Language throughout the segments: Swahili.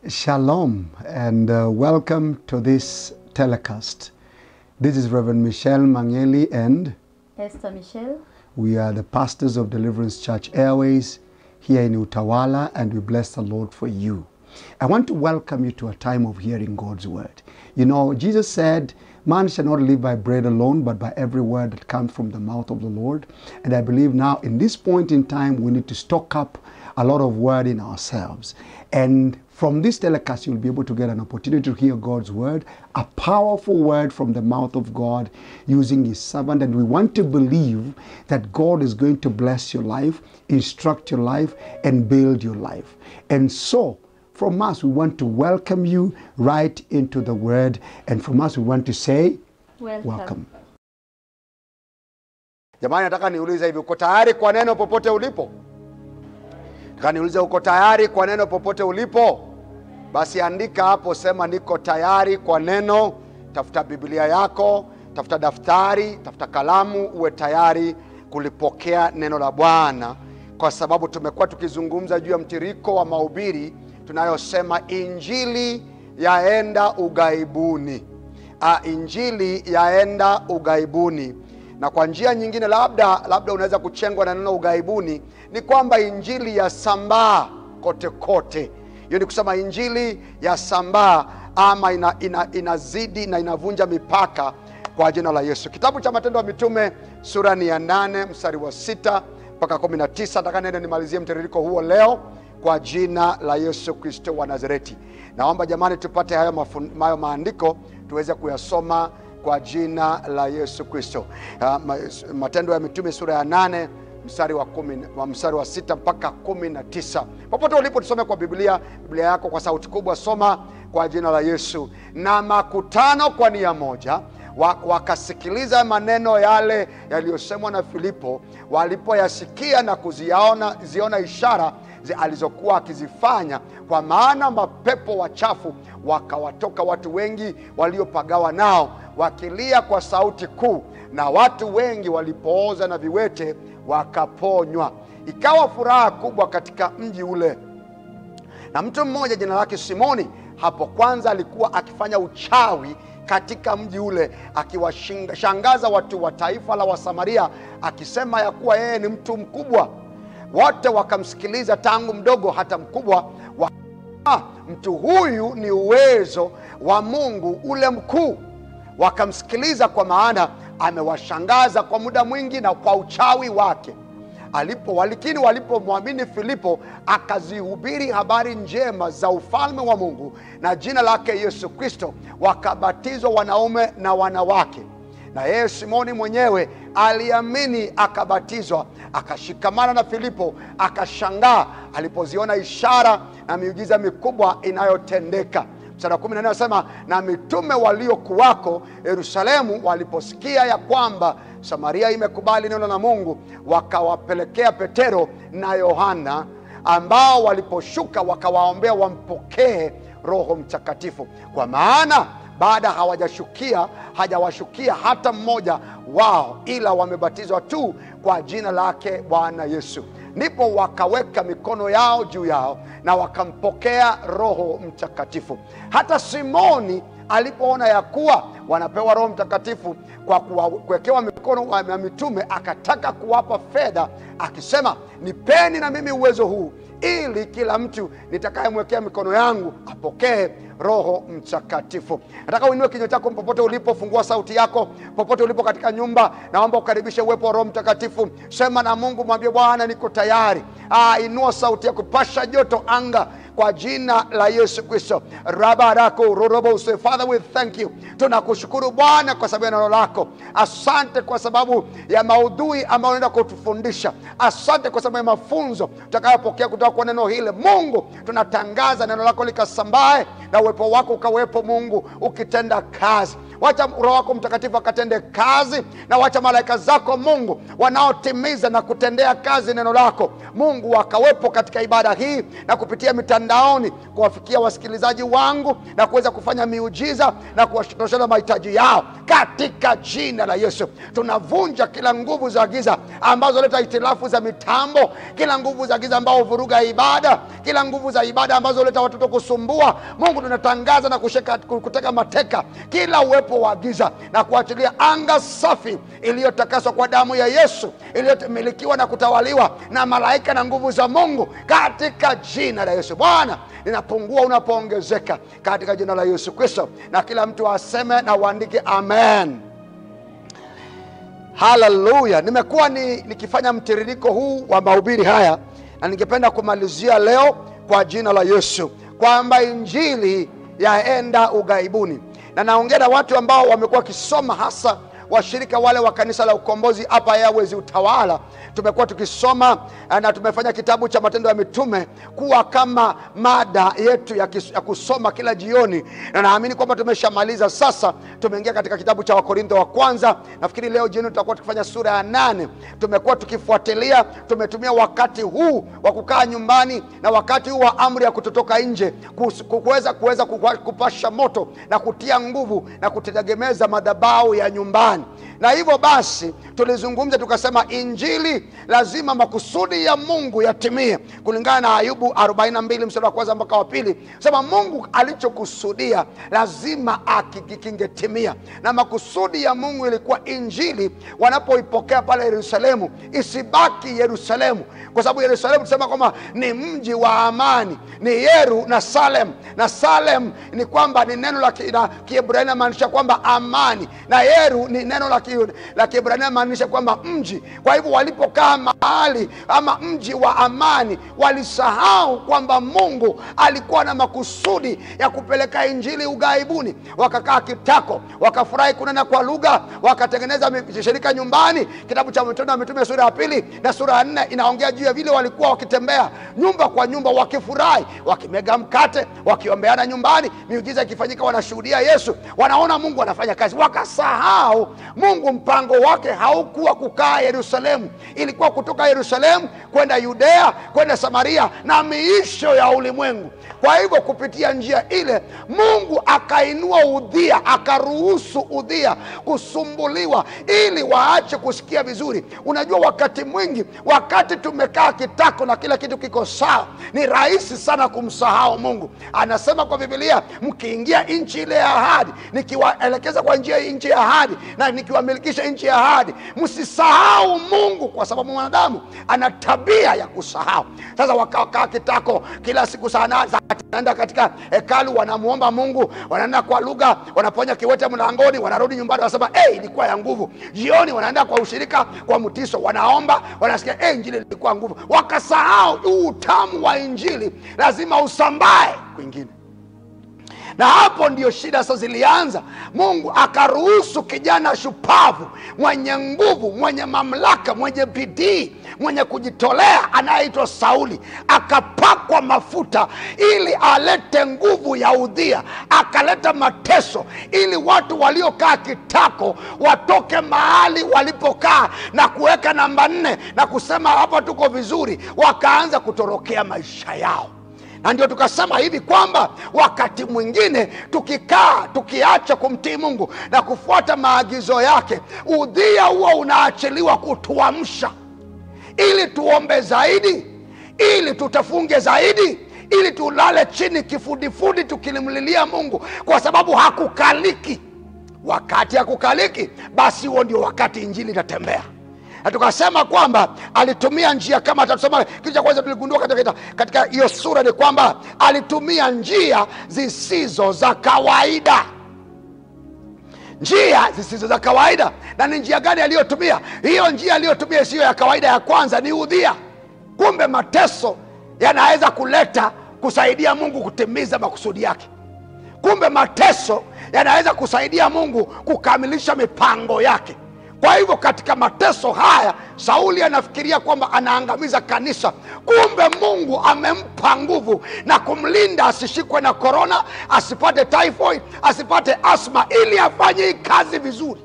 Shalom and uh, welcome to this telecast. This is Reverend Michelle Mangeli and Esther Michelle. we are the pastors of Deliverance Church Airways here in Utawala and we bless the Lord for you. I want to welcome you to a time of hearing God's word. You know, Jesus said, Man shall not live by bread alone, but by every word that comes from the mouth of the Lord. And I believe now, in this point in time, we need to stock up a lot of word in ourselves. And from this telecast, you'll be able to get an opportunity to hear God's word, a powerful word from the mouth of God using his servant. And we want to believe that God is going to bless your life, instruct your life, and build your life. And so, from us, we want to welcome you right into the word. And from us, we want to say, Welcome. welcome. Jamani, nataka niulize hivi, uko tayari kwa neno popote ulipo? Nataka niulize, uko tayari kwa neno popote ulipo? Basi andika hapo, sema niko tayari kwa neno. Tafuta Biblia yako, tafuta daftari, tafuta kalamu, uwe tayari kulipokea neno la Bwana, kwa sababu tumekuwa tukizungumza juu ya mtiriko wa mahubiri tunayosema injili yaenda ughaibuni. Ah, injili yaenda ughaibuni na kwa njia nyingine labda labda unaweza kuchengwa na neno ughaibuni ni kwamba injili yasambaa kote kote hiyo ni kusema injili yasambaa ama ina, ina, inazidi na inavunja mipaka kwa jina la yesu kitabu cha matendo ya mitume sura ni ya nane mstari wa sita mpaka kumi na tisa nataka nende nimalizie mtiririko huo leo kwa jina la yesu kristo wa nazareti naomba jamani tupate hayo, mafun, hayo maandiko tuweze kuyasoma kwa jina la yesu kristo uh, ma- matendo ya mitume sura ya nane mstari wa, kumi, wa mstari wa sita mpaka kumi na tisa popote ulipo tusome kwa biblia biblia yako kwa sauti kubwa soma kwa jina la yesu na makutano kwa nia moja wa- wakasikiliza maneno yale yaliyosemwa na filipo walipoyasikia na kuziona ziona ishara zi- alizokuwa akizifanya kwa maana mapepo wachafu wakawatoka watu wengi waliopagawa nao wakilia kwa sauti kuu na watu wengi walipooza na viwete wakaponywa ikawa furaha kubwa katika mji ule na mtu mmoja jina lake simoni hapo kwanza alikuwa akifanya uchawi katika mji ule akiwashangaza watu wa taifa la wasamaria akisema ya kuwa yeye ni mtu mkubwa wote wakamsikiliza tangu mdogo hata mkubwa wa Ah, mtu huyu ni uwezo wa mungu ule mkuu wakamsikiliza kwa maana amewashangaza kwa muda mwingi na kwa uchawi wake alipo walikini walipomwamini filipo akazihubiri habari njema za ufalme wa mungu na jina lake yesu kristo wakabatizwa wanaume na wanawake na yeye simoni mwenyewe aliamini akabatizwa akashikamana na filipo akashangaa alipoziona ishara na miujiza mikubwa inayotendeka mstari wa kumi na nne anasema na mitume waliokuwako yerusalemu waliposikia ya kwamba samaria imekubali neno la mungu wakawapelekea petero na yohana ambao waliposhuka wakawaombea wampokee roho mtakatifu kwa maana baada hawajashukia hajawashukia hata mmoja wao ila wamebatizwa tu kwa jina lake bwana yesu ndipo wakaweka mikono yao juu yao na wakampokea roho mtakatifu hata simoni alipoona ya kuwa wanapewa roho mtakatifu kwa kuwa- kuwekewa mikono ya mitume akataka kuwapa fedha akisema nipeni na mimi uwezo huu ili kila mtu nitakayemwekea mikono yangu apokee roho mtakatifu nataka uinue kinywa chako popote ulipo fungua sauti yako popote ulipo katika nyumba naomba ukaribishe uwepo wa roho mtakatifu sema na mungu mwambie bwana niko tayari ah, inua sauti yako pasha joto anga kwa jina la yesu kristo rabarako rorobose father we thank you tunakushukuru bwana kwa sababu ya neno lako asante kwa sababu ya maudhui ambayo unaenda kutufundisha asante kwa sababu ya mafunzo tutakayopokea kutoka kwa neno hili mungu tunatangaza neno lako likasambae na uwepo wako ukawepo mungu ukitenda kazi wacha roho wako mtakatifu akatende kazi na wacha malaika zako mungu wanaotimiza na kutendea kazi neno lako mungu wakawepo katika ibada hii na kupitia mitandaoni kuwafikia wasikilizaji wangu na kuweza kufanya miujiza na kuwatoshana mahitaji yao katika jina la yesu tunavunja kila nguvu za giza ambazo leta hitilafu za mitambo kila nguvu za giza ambao huvuruga ibada kila nguvu za ibada ambazo huleta watoto kusumbua mungu tunatangaza na kusheka, kuteka mateka kila uwepo wa giza na kuachilia anga safi iliyotakaswa kwa damu ya yesu iliyomilikiwa na kutawaliwa na malaika na nguvu za mungu katika jina la yesu bwana linapungua unapoongezeka katika jina la yesu kristo na kila mtu aseme na uandike amen haleluya nimekuwa ni, nikifanya mtiririko huu wa mahubiri haya na ningependa kumalizia leo kwa jina la yesu kwamba injili yaenda ughaibuni na naongea na watu ambao wamekuwa wakisoma hasa washirika wale wa kanisa la ukombozi hapa Airways Utawala, tumekuwa tukisoma eh, na tumefanya kitabu cha Matendo ya Mitume kuwa kama mada yetu ya, kis, ya kusoma kila jioni, na naamini kwamba tumeshamaliza sasa. Tumeingia katika kitabu cha Wakorintho wa kwanza. Nafikiri leo jioni tutakuwa tukifanya sura ya nane. Tumekuwa tukifuatilia, tumetumia wakati huu wa kukaa nyumbani na wakati huu wa amri ya kutotoka nje kus- kuweza kuweza kupa- kupasha moto na kutia nguvu na kutegemeza madhabahu ya nyumbani na hivyo basi tulizungumza tukasema injili lazima makusudi ya mungu yatimie kulingana na ayubu 42 mstari wa kwanza mpaka wa pili sema mungu alichokusudia lazima aki- kingetimia na makusudi ya mungu ilikuwa injili wanapoipokea pale yerusalemu isibaki yerusalemu kwa sababu yerusalemu tusema kwamba ni mji wa amani ni yeru na salem na salem ni kwamba ni neno la ki- la kiebrania maanisha kwamba amani na yeru ni neno la ki- la kiebrania maanisha kwamba mji kwa hivyo walipokaa mahali ama mji wa amani walisahau kwamba mungu alikuwa na makusudi ya kupeleka injili ughaibuni wakakaa kitako wakafurahi kunena kwa lugha wakatengeneza mi- shirika nyumbani kitabu cha matendo ya mitume sura ya pili na sura ya nne inaongea juu ya vile walikuwa wakitembea nyumba kwa nyumba wakifurahi wakimega mkate wakiombeana nyumbani miujiza ikifanyika wanashuhudia yesu wanaona mungu anafanya kazi wakasahau mungu mpango wake haukuwa kukaa yerusalemu ilikuwa kutoka yerusalemu kwenda yudea kwenda samaria na miisho ya ulimwengu kwa hivyo kupitia njia ile mungu akainua udhia akaruhusu udhia kusumbuliwa ili waache kusikia vizuri unajua wakati mwingi wakati tumekaa kitako na kila kitu kiko sawa ni rahisi sana kumsahau mungu anasema kwa bibilia mkiingia nchi ile ya ahadi nikiwaelekeza kwa njia hii nchi ya ahadi na nikiwamilikisha nchi ya ahadi msisahau mungu kwa sababu mwanadamu ana tabia ya kusahau sasa wakakaa kitako kila siku saa nane saa tisa, wanaenda katika hekalu wanamwomba mungu wanaenda kwa lugha wanaponya kiwete mlangoni wanarudi nyumbani wanasema hey, ilikuwa ya nguvu jioni wanaenda kwa ushirika kwa mtiso wanaomba wanasikia hey, injili ilikuwa nguvu wakasahau huu utamu wa injili lazima usambae kwingine na hapo ndio shida sasa zilianza mungu akaruhusu kijana shupavu mwenye nguvu mwenye mamlaka mwenye bidii mwenye kujitolea anayeitwa sauli akapakwa mafuta ili alete nguvu ya udhia akaleta mateso ili watu waliokaa kitako watoke mahali walipokaa na kuweka namba nne na kusema hapa tuko vizuri wakaanza kutorokea maisha yao na ndio tukasema hivi kwamba wakati mwingine tukikaa tukiacha kumtii mungu na kufuata maagizo yake udhia huo unaachiliwa kutuamsha ili tuombe zaidi ili tutafunge zaidi ili tulale chini kifudifudi tukilimlilia mungu kwa sababu hakukaliki wakati hakukaliki basi huo ndio wakati injili inatembea na tukasema kwamba alitumia njia kama tatusema kitu cha kwanza tuligundua katika katika hiyo sura ni kwamba alitumia njia zisizo za kawaida njia zisizo za kawaida na ni njia gani aliyotumia hiyo njia aliyotumia isiyo ya kawaida ya kwanza ni udhia kumbe mateso yanaweza kuleta kusaidia mungu kutimiza makusudi yake kumbe mateso yanaweza kusaidia mungu kukamilisha mipango yake kwa hivyo katika mateso haya sauli anafikiria kwamba anaangamiza kanisa kumbe mungu amempa nguvu na kumlinda asishikwe na korona asipate typhoid asipate asma ili afanye hii kazi vizuri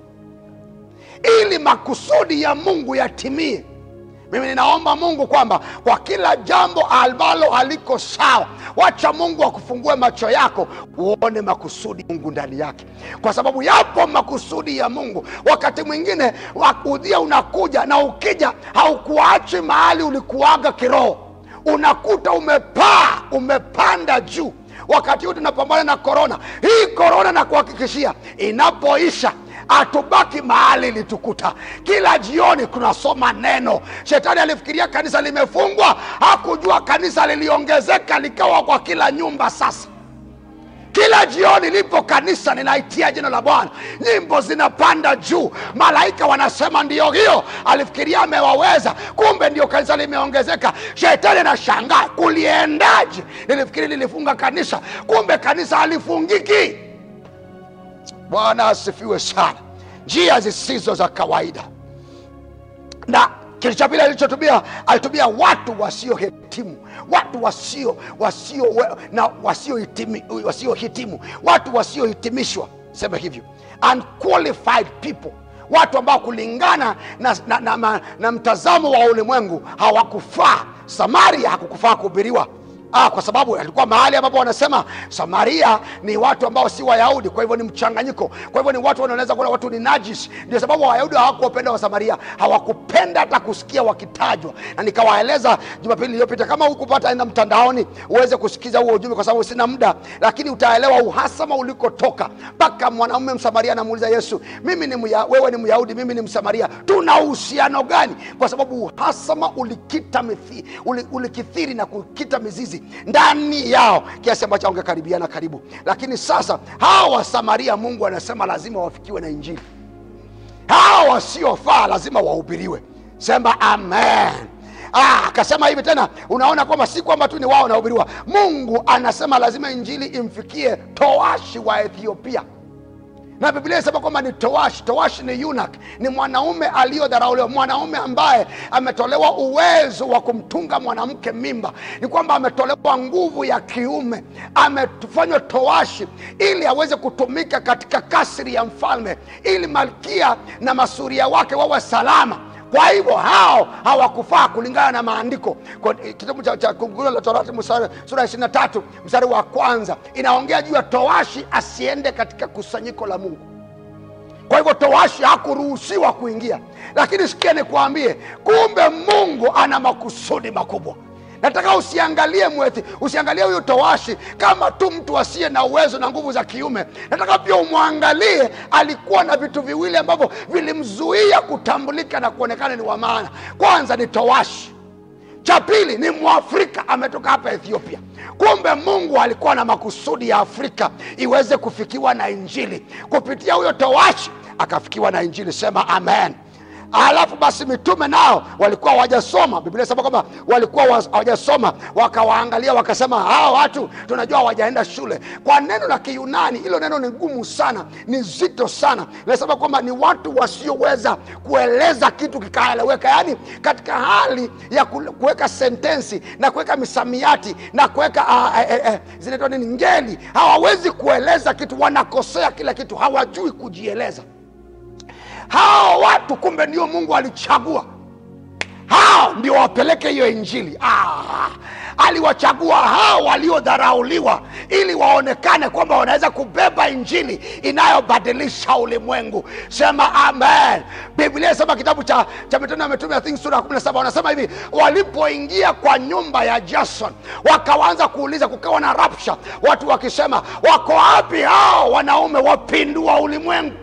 ili makusudi ya mungu yatimie mimi ninaomba mungu kwamba kwa kila jambo ambalo haliko sawa wacha mungu akufungue macho yako uone makusudi mungu ndani yake kwa sababu yapo makusudi ya mungu wakati mwingine udhia unakuja na ukija haukuachi mahali ulikuaga kiroho unakuta umepaa umepanda juu wakati huu tunapambana na korona hii korona na kuhakikishia inapoisha hatubaki mahali ilitukuta kila jioni tunasoma neno shetani alifikiria kanisa limefungwa hakujua kanisa liliongezeka likawa kwa kila nyumba sasa kila jioni lipo kanisa ninaitia jina la bwana nyimbo zinapanda juu malaika wanasema ndiyo hiyo alifikiria amewaweza kumbe ndio kanisa limeongezeka shetani anashangaa kuliendaje nilifikiri lilifunga kanisa kumbe kanisa halifungiki bwana asifiwe sana njia zisizo za kawaida na kitu cha pili alichotumia alitumia watu wasiohitimu watu wasio wasio na wasiohitimu wasio hitimu, watu wasiohitimishwa sema hivyo unqualified people watu ambao kulingana na, na, na, na, na mtazamo wa ulimwengu hawakufaa samaria hakukufaa kuhubiriwa Ah, kwa sababu alikuwa mahali ambapo wanasema samaria ni watu ambao si wayahudi kwa hivyo ni mchanganyiko kwa hivyo ni watu wanaweza kuona watu ni najis ndio sababu wayahudi hawakuwapenda wasamaria hawakupenda hata kusikia wakitajwa na nikawaeleza jumapili iliyopita kama hukupata enda mtandaoni uweze kusikiza huo ujumbe kwa sababu sina muda lakini utaelewa uhasama ulikotoka mpaka mwanaume msamaria anamuuliza yesu mimi ni mya, wewe ni myahudi mimi ni msamaria tuna uhusiano gani kwa sababu uhasama ulikita mithi, uli, ulikithiri na kukita mizizi ndani yao kiasi ambacho wangekaribiana karibu lakini sasa hawa wasamaria mungu anasema lazima wafikiwe na injili hawa wasiofaa lazima wahubiriwe sema amen Ah, akasema hivi tena unaona kwamba si kwamba tu ni wao wanahubiriwa mungu anasema lazima injili imfikie toashi wa ethiopia na biblia inasema kwamba ni towashi towashi ni yunak ni mwanaume aliyodharauliwa mwanaume ambaye ametolewa uwezo wa kumtunga mwanamke mimba ni kwamba ametolewa nguvu ya kiume amefanywa towashi ili aweze kutumika katika kasri ya mfalme ili malkia na masuria wake wawe salama kwa hivyo hao hawakufaa kulingana na maandiko Kwa- kitabu cha, cha Kumbukumbu la torati mstari- sura ya 23 mstari wa kwanza inaongea juu ya towashi asiende katika kusanyiko la mungu kwa hivyo towashi hakuruhusiwa kuingia lakini sikia nikuambie kumbe mungu ana makusudi makubwa nataka usiangalie mwethi usiangalie huyu towashi kama tu mtu asiye na uwezo na nguvu za kiume nataka pia umwangalie alikuwa na vitu viwili ambavyo vilimzuia kutambulika na kuonekana ni wa maana kwanza ni towashi cha pili ni mwafrika ametoka hapa ethiopia kumbe mungu alikuwa na makusudi ya afrika iweze kufikiwa na injili kupitia huyo towashi akafikiwa na injili sema amen alafu basi mitume nao walikuwa hawajasoma biblia sema kwamba walikuwa wa- hawajasoma wakawaangalia wakasema hawa watu tunajua hawajaenda shule kwa neno la kiyunani hilo neno ni gumu sana ni zito sana linasema kwamba ni watu wasioweza kueleza kitu kikaeleweka yaani katika hali ya ku- kuweka sentensi na kuweka misamiati na kuweka uh, uh, uh, zinaitwa nini ngeli hawawezi kueleza kitu wanakosea kila kitu hawajui kujieleza hao watu kumbe ndio mungu alichagua hao ndio wapeleke hiyo injili ah, aliwachagua hao waliodharauliwa ili waonekane kwamba wanaweza kubeba injili inayobadilisha ulimwengu sema amen biblia inasema kitabu cha, cha mitendo ya mitume I think sura ya 17 wanasema hivi walipoingia kwa nyumba ya jason wakaanza kuuliza kukawa na rapsha watu wakisema wako wapi hao wanaume wapindua ulimwengu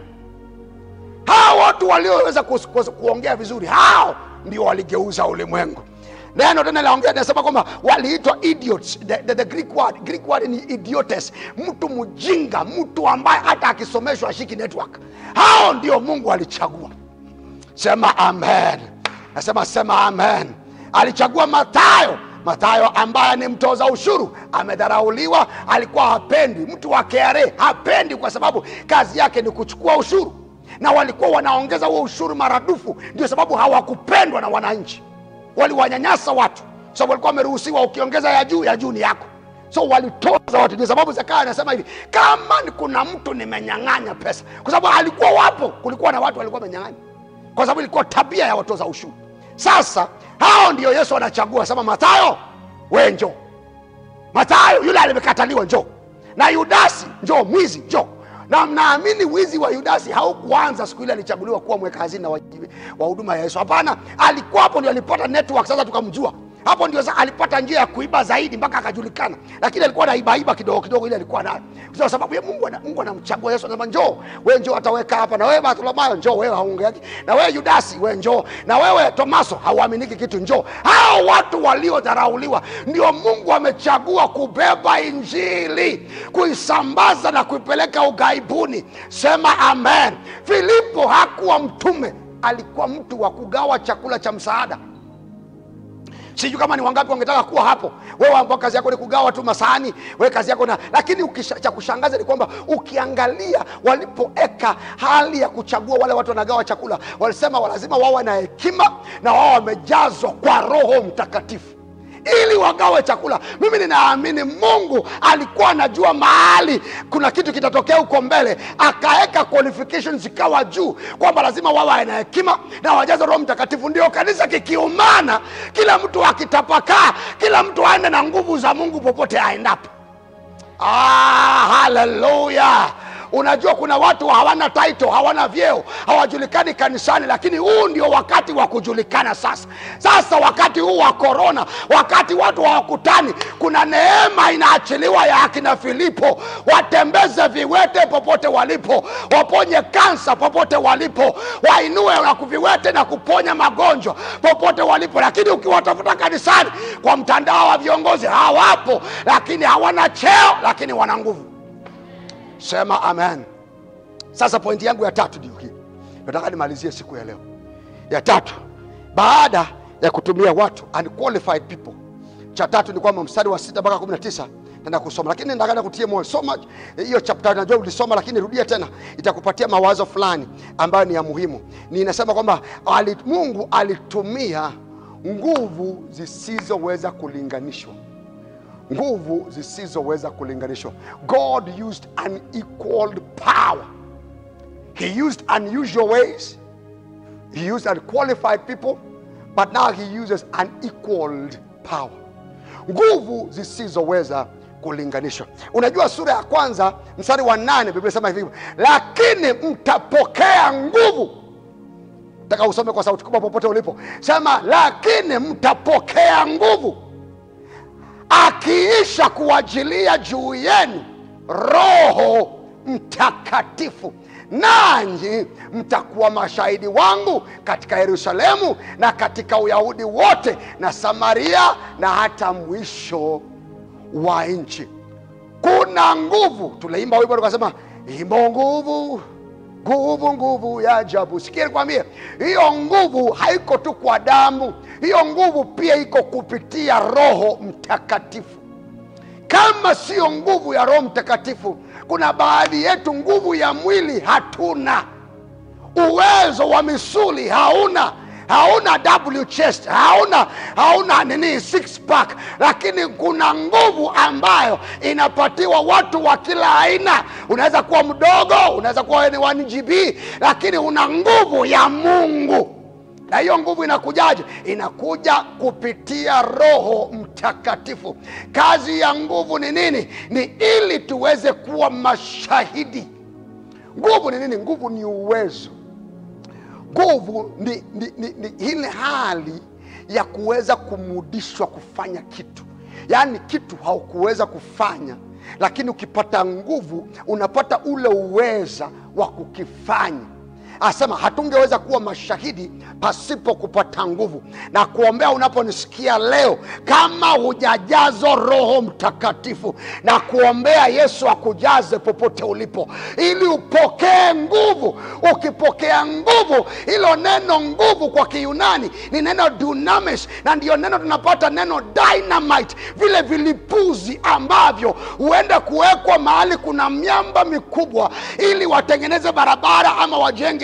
hao watu walioweza kus- kus- kuongea vizuri hao ndio waligeuza ulimwengu neno tena laongea nasema kwamba waliitwa idiots the, the, the Greek word, Greek word ni idiotes mtu mjinga mtu ambaye hata akisomeshwa ashiki network hao ndio mungu alichagua sema amen nasema sema amen alichagua mathayo mathayo ambaye ni mtoza ushuru amedharauliwa alikuwa hapendi mtu wa KRA hapendi kwa sababu kazi yake ni kuchukua ushuru na walikuwa wanaongeza huo ushuru maradufu ndio sababu hawakupendwa na wananchi waliwanyanyasa watu sababu walikuwa wameruhusiwa ukiongeza ya juu ya juu ni yako so walitoza watu ndio sababu zakayo anasema hivi kama ni kuna mtu nimenyang'anya pesa kwa sababu alikuwa wapo kulikuwa na watu walikuwa wamenyang'anya kwa sababu ilikuwa tabia ya watoza ushuru sasa hao ndio yesu anachagua sema matayo we njoo matayo yule alimekataliwa njoo na yudasi njoo mwizi njoo na mnaamini wizi wa yudasi haukuanza siku ile alichaguliwa kuwa mweka hazina wa wa huduma ya yesu hapana alikuwa hapo ndio alipata network sasa tukamjua hapo ndio sasa alipata njia ya kuiba zaidi mpaka akajulikana lakini alikuwa naibaiba kidogo kidogo ile alikuwa nayo kwa sababu ya mungu ana- mungu anamchagua yesu anasema njoo we njoo ataweka hapa na wewe bartolomayo njoo wewe haungeaki na wewe yudasi we njoo na wewe tomaso hauaminiki kitu njoo hao watu waliodharauliwa ndio mungu amechagua kubeba injili kuisambaza na kuipeleka ughaibuni sema amen filipo hakuwa mtume alikuwa mtu wa kugawa chakula cha msaada sijui kama ni wangapi wangetaka kuwa hapo wewe ambao kazi yako ni kugawa tu masahani wewe kazi yako na lakini ukisha, cha kushangaza ni kwamba ukiangalia walipoeka hali ya kuchagua wale watu wanagawa chakula walisema lazima wawe na hekima na wao wamejazwa kwa roho mtakatifu ili wagawe chakula mimi ninaamini mungu alikuwa anajua mahali kuna kitu kitatokea huko mbele akaweka qualifications zikawa juu kwamba lazima wawe na hekima na wajaze roho mtakatifu ndio kanisa kikiumana kila mtu akitapakaa kila mtu aende na nguvu za mungu popote aendapo ah, haleluya unajua kuna watu hawana title hawana vyeo hawajulikani kanisani lakini huu ndio wakati wa kujulikana sasa sasa wakati huu wa korona wakati watu hawakutani kuna neema inaachiliwa ya akina filipo watembeze viwete popote walipo waponye kansa popote walipo wainue na kuviwete na kuponya magonjwa popote walipo lakini ukiwatafuta kanisani kwa mtandao wa viongozi hawapo lakini hawana cheo lakini wana nguvu sema amen sasa pointi yangu ya tatu ndio hii nataka nimalizie siku ya leo ya tatu baada ya kutumia watu unqualified people cha tatu ni kwamba mstari wa sita mpaka kumi na tisa tenda kusoma lakini nataka kutie moyo soma hiyo chapter najua ulisoma lakini rudia tena itakupatia mawazo fulani ambayo ni ya muhimu ni inasema kwamba ali, mungu alitumia nguvu zisizoweza kulinganishwa nguvu zisizoweza kulinganishwa god used unequaled power he used unusual ways he used unqualified people but now he uses unequaled power nguvu zisizoweza kulinganishwa unajua sura ya kwanza mstari wa nane biblia sema hivi lakini mtapokea nguvu taka usome kwa sauti kubwa popote ulipo sema lakini mtapokea nguvu akiisha kuajilia juu yenu roho mtakatifu nanyi mtakuwa mashahidi wangu katika yerusalemu na katika uyahudi wote na samaria na hata mwisho wa nchi kuna nguvu tuliimba wimbo tukasema imo nguvu nguvu nguvu ya ajabu sikia nikwambie hiyo nguvu haiko tu kwa damu hiyo nguvu pia iko kupitia roho mtakatifu kama siyo nguvu ya roho mtakatifu kuna baadhi yetu nguvu ya mwili hatuna uwezo wa misuli hauna hauna w chest hauna hauna nini six pack lakini kuna nguvu ambayo inapatiwa watu wa kila aina unaweza kuwa mdogo unaweza kuwa wewe ni 1 gb lakini una nguvu ya mungu na hiyo nguvu inakujaje inakuja kupitia roho mtakatifu kazi ya nguvu ni nini ni ili tuweze kuwa mashahidi nguvu ni nini nguvu ni uwezo nguvu ni, ni, ni, ni ile hali ya kuweza kumudishwa kufanya kitu yaani kitu haukuweza kufanya lakini ukipata nguvu unapata ule uweza wa kukifanya asema hatungeweza kuwa mashahidi pasipo kupata nguvu na kuombea unaponisikia leo kama hujajazwa roho mtakatifu na kuombea yesu akujaze popote ulipo ili upokee nguvu ukipokea nguvu hilo neno nguvu kwa kiyunani ni neno dunamis na ndiyo neno tunapata neno dynamite vile vilipuzi ambavyo huenda kuwekwa mahali kuna miamba mikubwa ili watengeneze barabara ama wajenge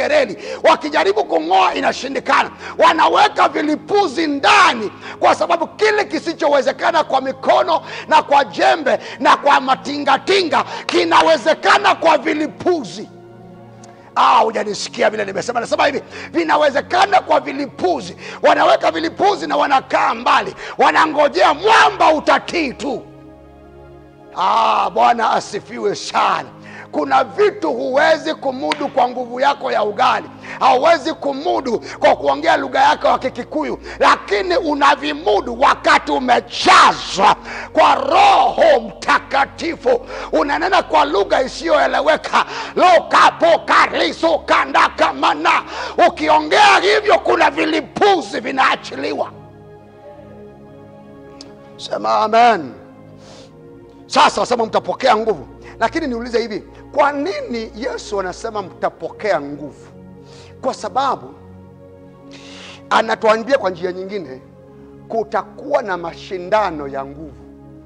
reli wakijaribu kung'oa inashindikana wanaweka vilipuzi ndani kwa sababu kile kisichowezekana kwa mikono na kwa jembe na kwa matingatinga kinawezekana kwa vilipuzi Ah, hujanisikia vile nimesema nasema hivi vinawezekana kwa vilipuzi wanaweka vilipuzi na wanakaa mbali wanangojea mwamba utatii tu ah, bwana asifiwe sana kuna vitu huwezi kumudu kwa nguvu yako ya ugali hauwezi kumudu kwa kuongea lugha yako ya kikikuyu lakini unavimudu wakati umejazwa kwa roho mtakatifu unanena kwa lugha isiyoeleweka lokapokarisokandakamana ukiongea hivyo kuna vilipuzi vinaachiliwa sema amen sasa sema mtapokea nguvu lakini niulize hivi kwa nini yesu anasema mtapokea nguvu kwa sababu anatuambia kwa njia nyingine kutakuwa na mashindano ya nguvu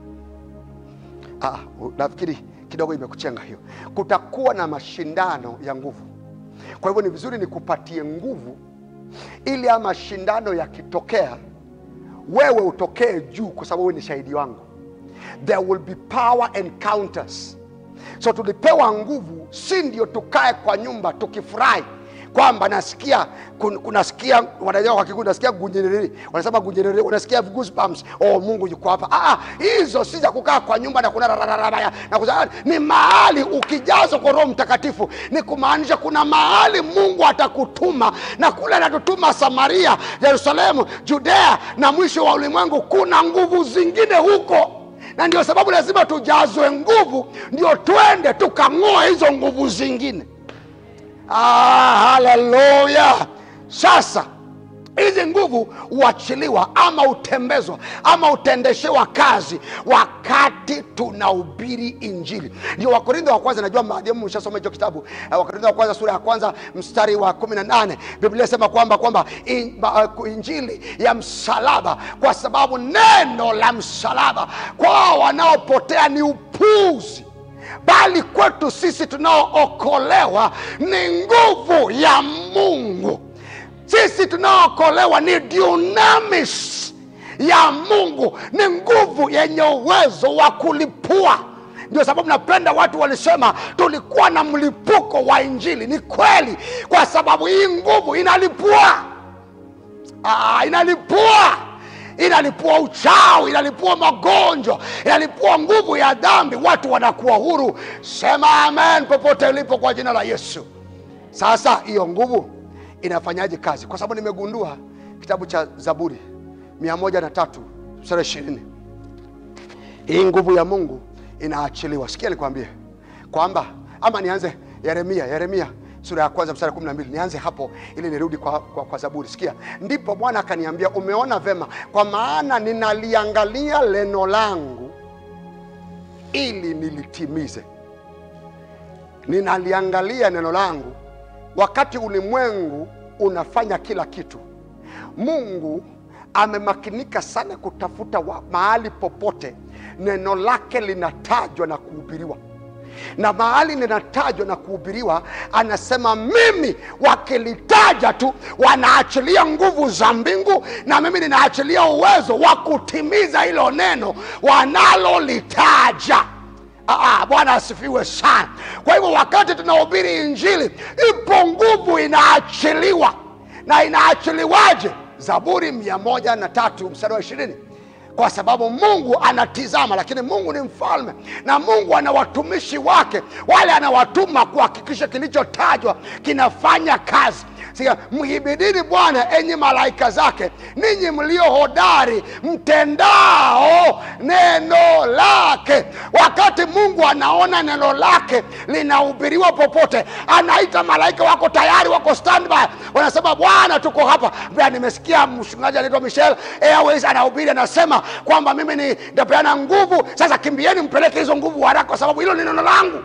ah, nafikiri kidogo imekuchenga hiyo kutakuwa na mashindano ya nguvu kwa hivyo ni vizuri nikupatie nguvu ili haya mashindano yakitokea wewe utokee juu kwa sababu wewe ni shahidi wangu there will be power encounters so tulipewa nguvu si ndio tukae kwa nyumba tukifurahi kwamba nasikia kun, kunasikia wanajua kwa kikundi nasikia gunjereri wanasema gunjereri unasikia goosebumps oh mungu yuko hapa ah hizo si za kukaa kwa nyumba na kuna rarararaya na kuza, ni mahali ukijazwa kwa roho mtakatifu ni kumaanisha kuna mahali mungu atakutuma na kule anatutuma samaria yerusalemu judea na mwisho wa ulimwengu kuna nguvu zingine huko na ndio sababu lazima tujazwe nguvu ndio twende tukang'oa hizo nguvu zingine ah, haleluya sasa hizi nguvu huachiliwa ama hutembezwa ama hutendeshewa kazi wakati tunahubiri injili ndio wakorintho wa kwanza najua maadhimu mshasoma hicho kitabu uh, wakorintho wa kwanza sura ya kwanza mstari wa kumi na nane biblia sema kwamba kwamba in, uh, injili ya msalaba kwa sababu neno la msalaba kwao wanaopotea ni upuzi bali kwetu sisi tunaookolewa ni nguvu ya mungu sisi tunaookolewa ni dunamis ya mungu ni nguvu yenye uwezo wa kulipua ndio sababu napenda watu walisema tulikuwa na mlipuko wa injili ni kweli kwa sababu hii nguvu inalipua Aa, inalipua inalipua uchawi inalipua magonjwa inalipua nguvu ya dhambi watu wanakuwa huru sema amen popote ulipo kwa jina la yesu sasa hiyo nguvu inafanyaje kazi kwa sababu nimegundua kitabu cha zaburi mia moja na tatu sura ishirini hii nguvu ya mungu inaachiliwa sikia nikwambie kwamba ama nianze yeremia yeremia sura ya kwanza mstari kumi na mbili nianze hapo ili nirudi kwa, kwa, kwa zaburi sikia ndipo bwana akaniambia umeona vema kwa maana ninaliangalia neno langu ili nilitimize ninaliangalia neno langu wakati ulimwengu unafanya kila kitu mungu amemakinika sana kutafuta wa, mahali popote neno lake linatajwa na kuhubiriwa na mahali linatajwa na kuhubiriwa anasema mimi wakilitaja tu wanaachilia nguvu za mbingu na mimi ninaachilia uwezo wa kutimiza hilo neno wanalolitaja Ah, bwana asifiwe sana kwa hivyo wakati tunahubiri injili ipo nguvu inaachiliwa na inaachiliwaje zaburi mia moja na tatu mstari wa ishirini kwa sababu mungu anatizama lakini mungu ni mfalme na mungu ana watumishi wake wale anawatuma kuhakikisha kilichotajwa kinafanya kazi Sikia, mhibidini bwana enyi malaika zake ninyi mlio hodari mtendao neno lake wakati mungu anaona neno lake linahubiriwa popote anaita malaika wako tayari wako standby wanasema bwana tuko hapa Mbea, nimesikia mchungaji anaitwa michel airways anahubiri anasema kwamba mimi ni nitapeana nguvu sasa kimbieni mpeleke hizo nguvu haraka kwa sababu hilo ni neno langu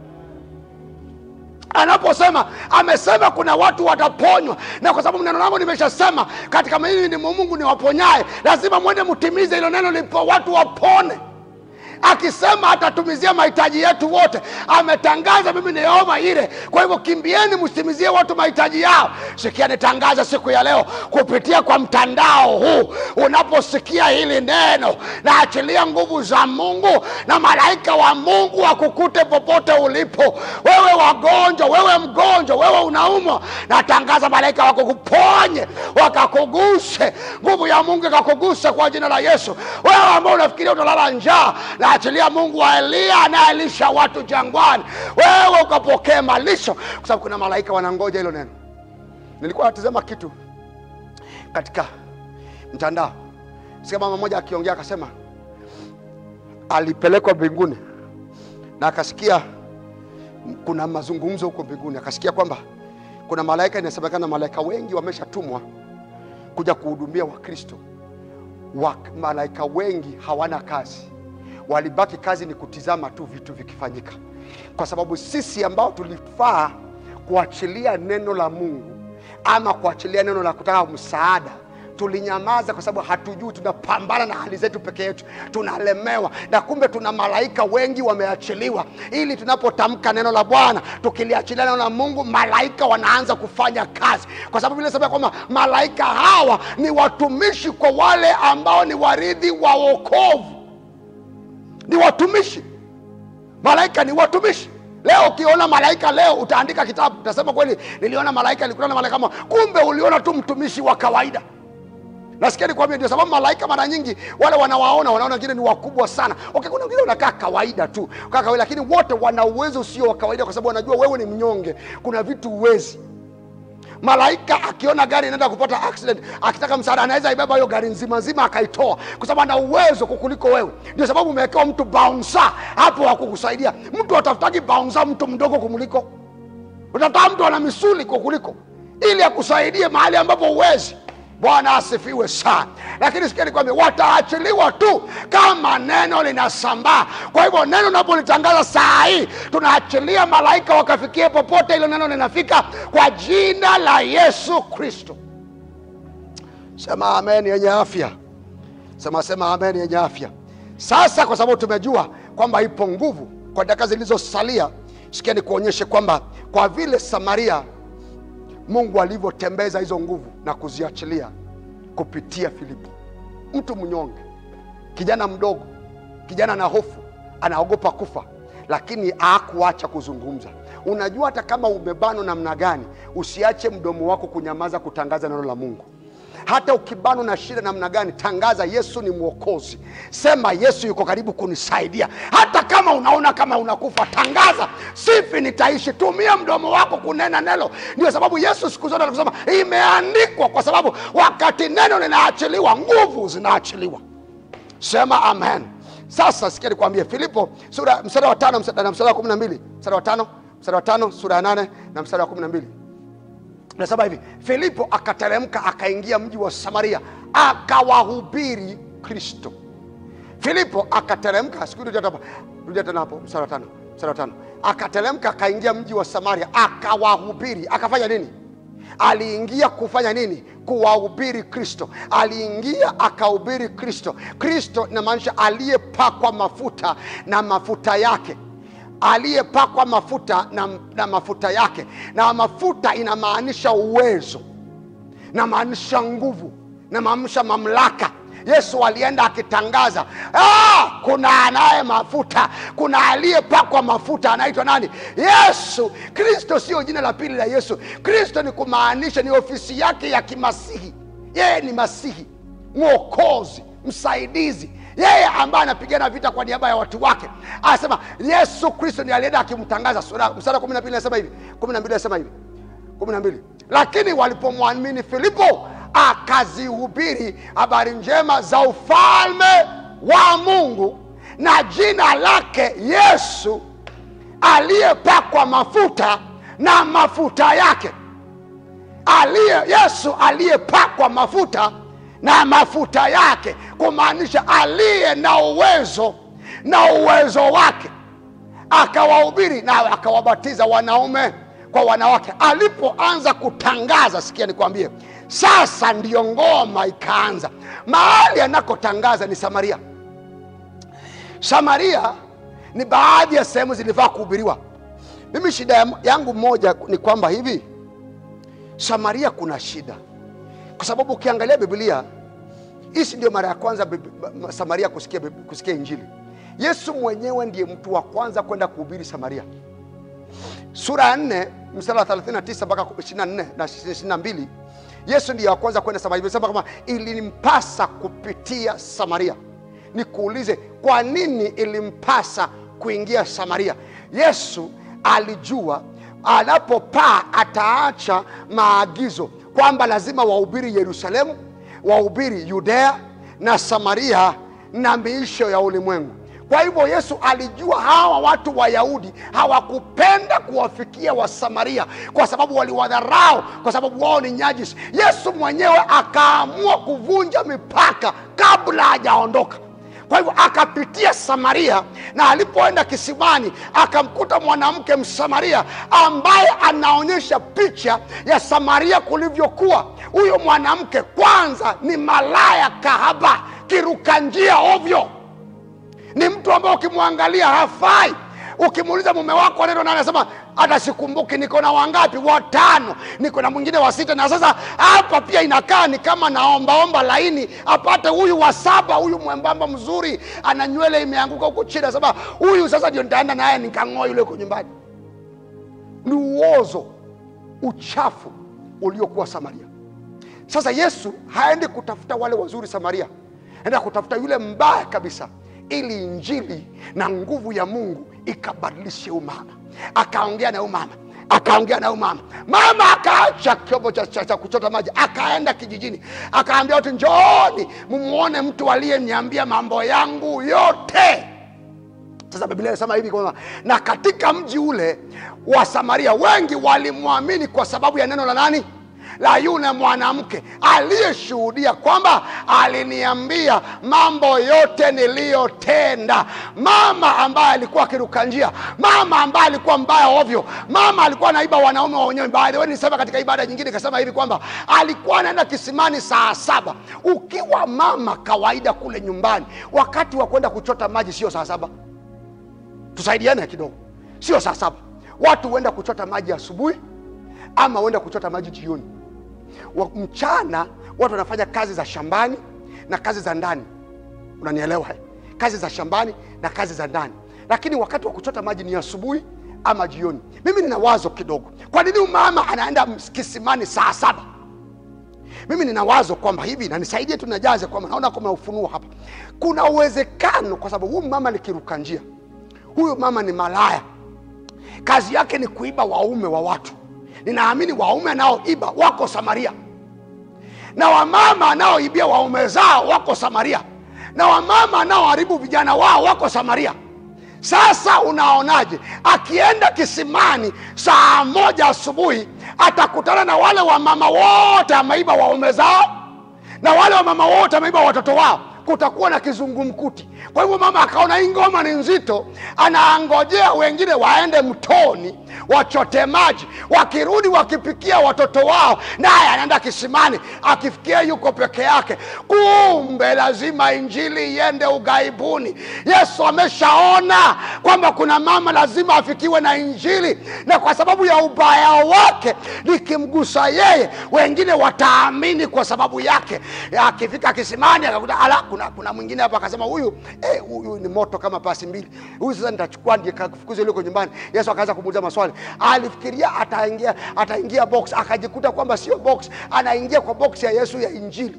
anaposema amesema kuna watu wataponywa na kwa sababu neno langu nimeshasema katika mimi ni mungu ni waponyaye lazima mwende mtimize hilo neno lipo watu wapone akisema atatumizia mahitaji yetu wote ametangaza mimi ni yehova ile kwa hivyo kimbieni msitimizie watu mahitaji yao sikia nitangaza siku ya leo kupitia kwa mtandao huu unaposikia hili neno naachilia nguvu za mungu na malaika wa mungu wakukute popote ulipo wewe wagonjwa wewe mgonjwa wewe unaumwa natangaza malaika wakukuponye wakakuguse nguvu ya mungu ikakuguse kwa jina la yesu wewe ambao unafikiria utalala njaa naachilia mungu wa eliya anayelisha watu jangwani wewe ukapokee malisho kwa sababu kuna malaika wanangoja hilo neno nilikuwa natizama kitu katika mtandao sikia mama moja akiongea akasema alipelekwa mbinguni na akasikia kuna mazungumzo huko mbinguni akasikia kwamba kuna malaika inasemekana malaika wengi wameshatumwa kuja kuhudumia wakristo wa, malaika wengi hawana kazi walibaki kazi ni kutizama tu vitu vikifanyika kwa sababu sisi ambao tulifaa kuachilia neno la mungu ama kuachilia neno la kutaka msaada tulinyamaza kwa sababu hatujui tunapambana na hali zetu peke yetu tunalemewa na kumbe tuna malaika wengi wameachiliwa ili tunapotamka neno la bwana tukiliachilia neno la mungu malaika wanaanza kufanya kazi kwa sababu vile sema kwamba malaika hawa ni watumishi kwa wale ambao ni waridhi wa wokovu ni watumishi malaika ni watumishi leo ukiona malaika leo utaandika kitabu utasema kweli niliona malaika nilikutana na malaika kama kumbe uliona tu mtumishi wa kawaida nasikia nikwambia ndio sababu malaika mara nyingi wale wanawaona wanaona wengine ni wakubwa sana okay, kuna wengine unakaa kawaida tu kaa kawaida lakini wote wana uwezo usio wa kawaida kwa sababu wanajua wewe ni mnyonge kuna vitu uwezi malaika akiona gari inaenda kupata accident akitaka msaada anaweza ibeba hiyo gari nzima nzima akaitoa kwa sababu ana uwezo kukuliko wewe ndio sababu umewekewa mtu bouncer hapo wa kukusaidia mtu atafutaki bouncer mtu mdogo kumuliko utafuta mtu ana misuli kukuliko ili akusaidie mahali ambapo uwezi bwana asifiwe sana lakini sikia nikwambia wataachiliwa tu kama neno linasambaa kwa hivyo neno unapolitangaza saa hii tunaachilia malaika wakafikie popote ilo neno linafika kwa jina la yesu kristo sema amen yenye afya sema sema amen yenye afya sasa kwa sababu tumejua kwamba ipo nguvu kwa dakika zilizosalia sikia nikuonyeshe kwamba kwa vile samaria mungu alivyotembeza hizo nguvu na kuziachilia kupitia filipo mtu mnyonge kijana mdogo kijana na hofu anaogopa kufa lakini hakuacha kuzungumza unajua hata kama umebanwa namna gani usiache mdomo wako kunyamaza kutangaza neno la mungu hata ukibanwa na shida namna gani tangaza yesu ni mwokozi sema yesu yuko karibu kunisaidia hata kama unaona kama unakufa tangaza sifi nitaishi tumia mdomo wako kunena neno ndio sababu yesu siku zote anakusema imeandikwa kwa sababu wakati neno linaachiliwa nguvu zinaachiliwa sema amen sasa sikia nikwambie filipo sura mstari wa tano mstari- na mstari wa kumi na mbili mstari wa tano mstari wa tano sura ya nane na mstari wa kumi na mbili nasema hivi filipo akateremka akaingia mji wa samaria akawahubiri kristo filipo akateremka siku rudia hapa rudia tena hapo mstari wa tano mstari wa tano akateremka akaingia mji wa samaria akawahubiri akafanya nini aliingia kufanya nini kuwahubiri kristo aliingia akahubiri kristo kristo inamaanisha aliyepakwa mafuta na mafuta yake aliyepakwa mafuta na, na mafuta yake na mafuta inamaanisha uwezo namaanisha nguvu namaanisha mamlaka yesu alienda akitangaza ah, kuna anaye mafuta kuna aliyepakwa mafuta anaitwa nani yesu kristo sio jina la pili la yesu kristo ni kumaanisha ni ofisi yake ya kimasihi yeye ni masihi mwokozi msaidizi yeye ambaye anapigana vita kwa niaba ya watu wake anasema yesu kristo ni alienda akimtangaza sura- mstari wa kumi na mbili anasema hivi kumi na mbili anasema hivi kumi na mbili lakini walipomwamini filipo akazihubiri habari njema za ufalme wa mungu na jina lake yesu aliyepakwa mafuta na mafuta yake aliye yesu aliyepakwa mafuta na mafuta yake kumaanisha aliye na uwezo na uwezo wake akawahubiri na akawabatiza wanaume kwa wanawake alipoanza kutangaza sikia nikwambie sasa ndiyo ngoma ikaanza mahali anakotangaza ni samaria samaria ni baadhi ya sehemu zilifaa kuhubiriwa mimi shida ya- yangu moja ni kwamba hivi samaria kuna shida kwa sababu ukiangalia biblia hii si ndio mara ya kwanza Bib- ma- samaria kusikia, Bib- kusikia injili yesu mwenyewe ndiye mtu wa kwanza kwenda kuhubiri samaria sura ya 4 mstari wa 39 mpaka 24 na 22 yesu ndiye wa kwanza kwenda samaria imesema kama ilimpasa kupitia samaria nikuulize kwa nini ilimpasa kuingia samaria yesu alijua anapopaa ataacha maagizo kwamba lazima wahubiri yerusalemu wahubiri yudea na samaria na miisho ya ulimwengu kwa hivyo yesu alijua hawa watu wayahudi hawakupenda kuwafikia wasamaria kwa sababu waliwadharau kwa sababu wao ni nyajisi yesu mwenyewe akaamua kuvunja mipaka kabla hajaondoka kwa hivyo akapitia samaria na alipoenda kisimani akamkuta mwanamke msamaria ambaye anaonyesha picha ya samaria kulivyokuwa huyo mwanamke kwanza ni malaya kahaba kiruka njia ovyo ni mtu ambaye ukimwangalia hafai ukimuuliza mume wako neno na anasema hata sikumbuki niko na wangapi watano niko na mwingine wa sita na sasa hapa pia inakaa ni kama naombaomba laini apate huyu wa saba huyu mwembamba mzuri ana nywele imeanguka huku chini anasema huyu sasa ndio nitaenda naye nikang'oa yule uko nyumbani ni uozo uchafu uliokuwa samaria sasa yesu haendi kutafuta wale wazuri samaria enda kutafuta yule mbaya kabisa ili injili na nguvu ya mungu ikabadilishe huyu mama akaongea na huyu mama akaongea na huyu mama mama akaacha kyombo cha, cha, cha kuchota maji akaenda kijijini akaambia watu njooni mumwone mtu aliyeniambia mambo yangu yote sasa biblia inasema hivi kwamba na katika mji ule wa samaria wengi walimwamini kwa sababu ya neno la nani la yule mwanamke aliyeshuhudia kwamba aliniambia mambo yote niliyotenda mama ambaye alikuwa akiruka njia mama ambaye alikuwa mbaya ovyo mama alikuwa anaiba wanaume wa wenyewe By the way, nilisema katika ibada nyingine ikasema hivi kwamba alikuwa anaenda kisimani saa saba ukiwa mama kawaida kule nyumbani wakati wa kwenda kuchota maji sio saa saba tusaidiane kidogo sio saa saba watu huenda kuchota maji asubuhi ama huenda kuchota maji jioni wa, mchana watu wanafanya kazi za shambani na kazi za ndani unanielewa eh? kazi za shambani na kazi za ndani lakini wakati wa kuchota maji ni asubuhi ama jioni mimi nina wazo kidogo kwa nini mama anaenda ms- kisimani saa saba mimi nina wazo kwamba hivi na nisaidie tu najaze kwamba naona kuna ufunuo hapa kuna uwezekano kwa sababu huyu mama ni kiruka njia huyu mama ni malaya kazi yake ni kuiba waume wa watu ninaamini waume anaoiba wako samaria na wamama anaoibia waume zao wako samaria na wamama anaoharibu vijana wao wako samaria sasa unaonaje akienda kisimani saa moja asubuhi atakutana na wale wamama wote ameiba waume zao na wale wamama wote ameiba watoto wao kutakuwa na kizungumkuti kwa hivyo mama akaona hii ngoma ni nzito anaangojea wengine waende mtoni wachote maji wakirudi wakipikia watoto wao naye anaenda kisimani akifikia yuko peke yake kumbe lazima injili iende ughaibuni yesu ameshaona kwamba kuna mama lazima afikiwe na injili na kwa sababu ya ubaya wake likimgusa yeye wengine wataamini kwa sababu yake akifika kisimani akakuta ala kuna, kuna mwingine hapa akasema huyu eh, huyu ni moto kama pasi mbili huyu sasa nitachukua nikafukuza yuko nyumbani yesu akaanza kumuuliza maswali alifikiria ataingia ataingia box akajikuta kwamba sio box anaingia kwa box ya yesu ya injili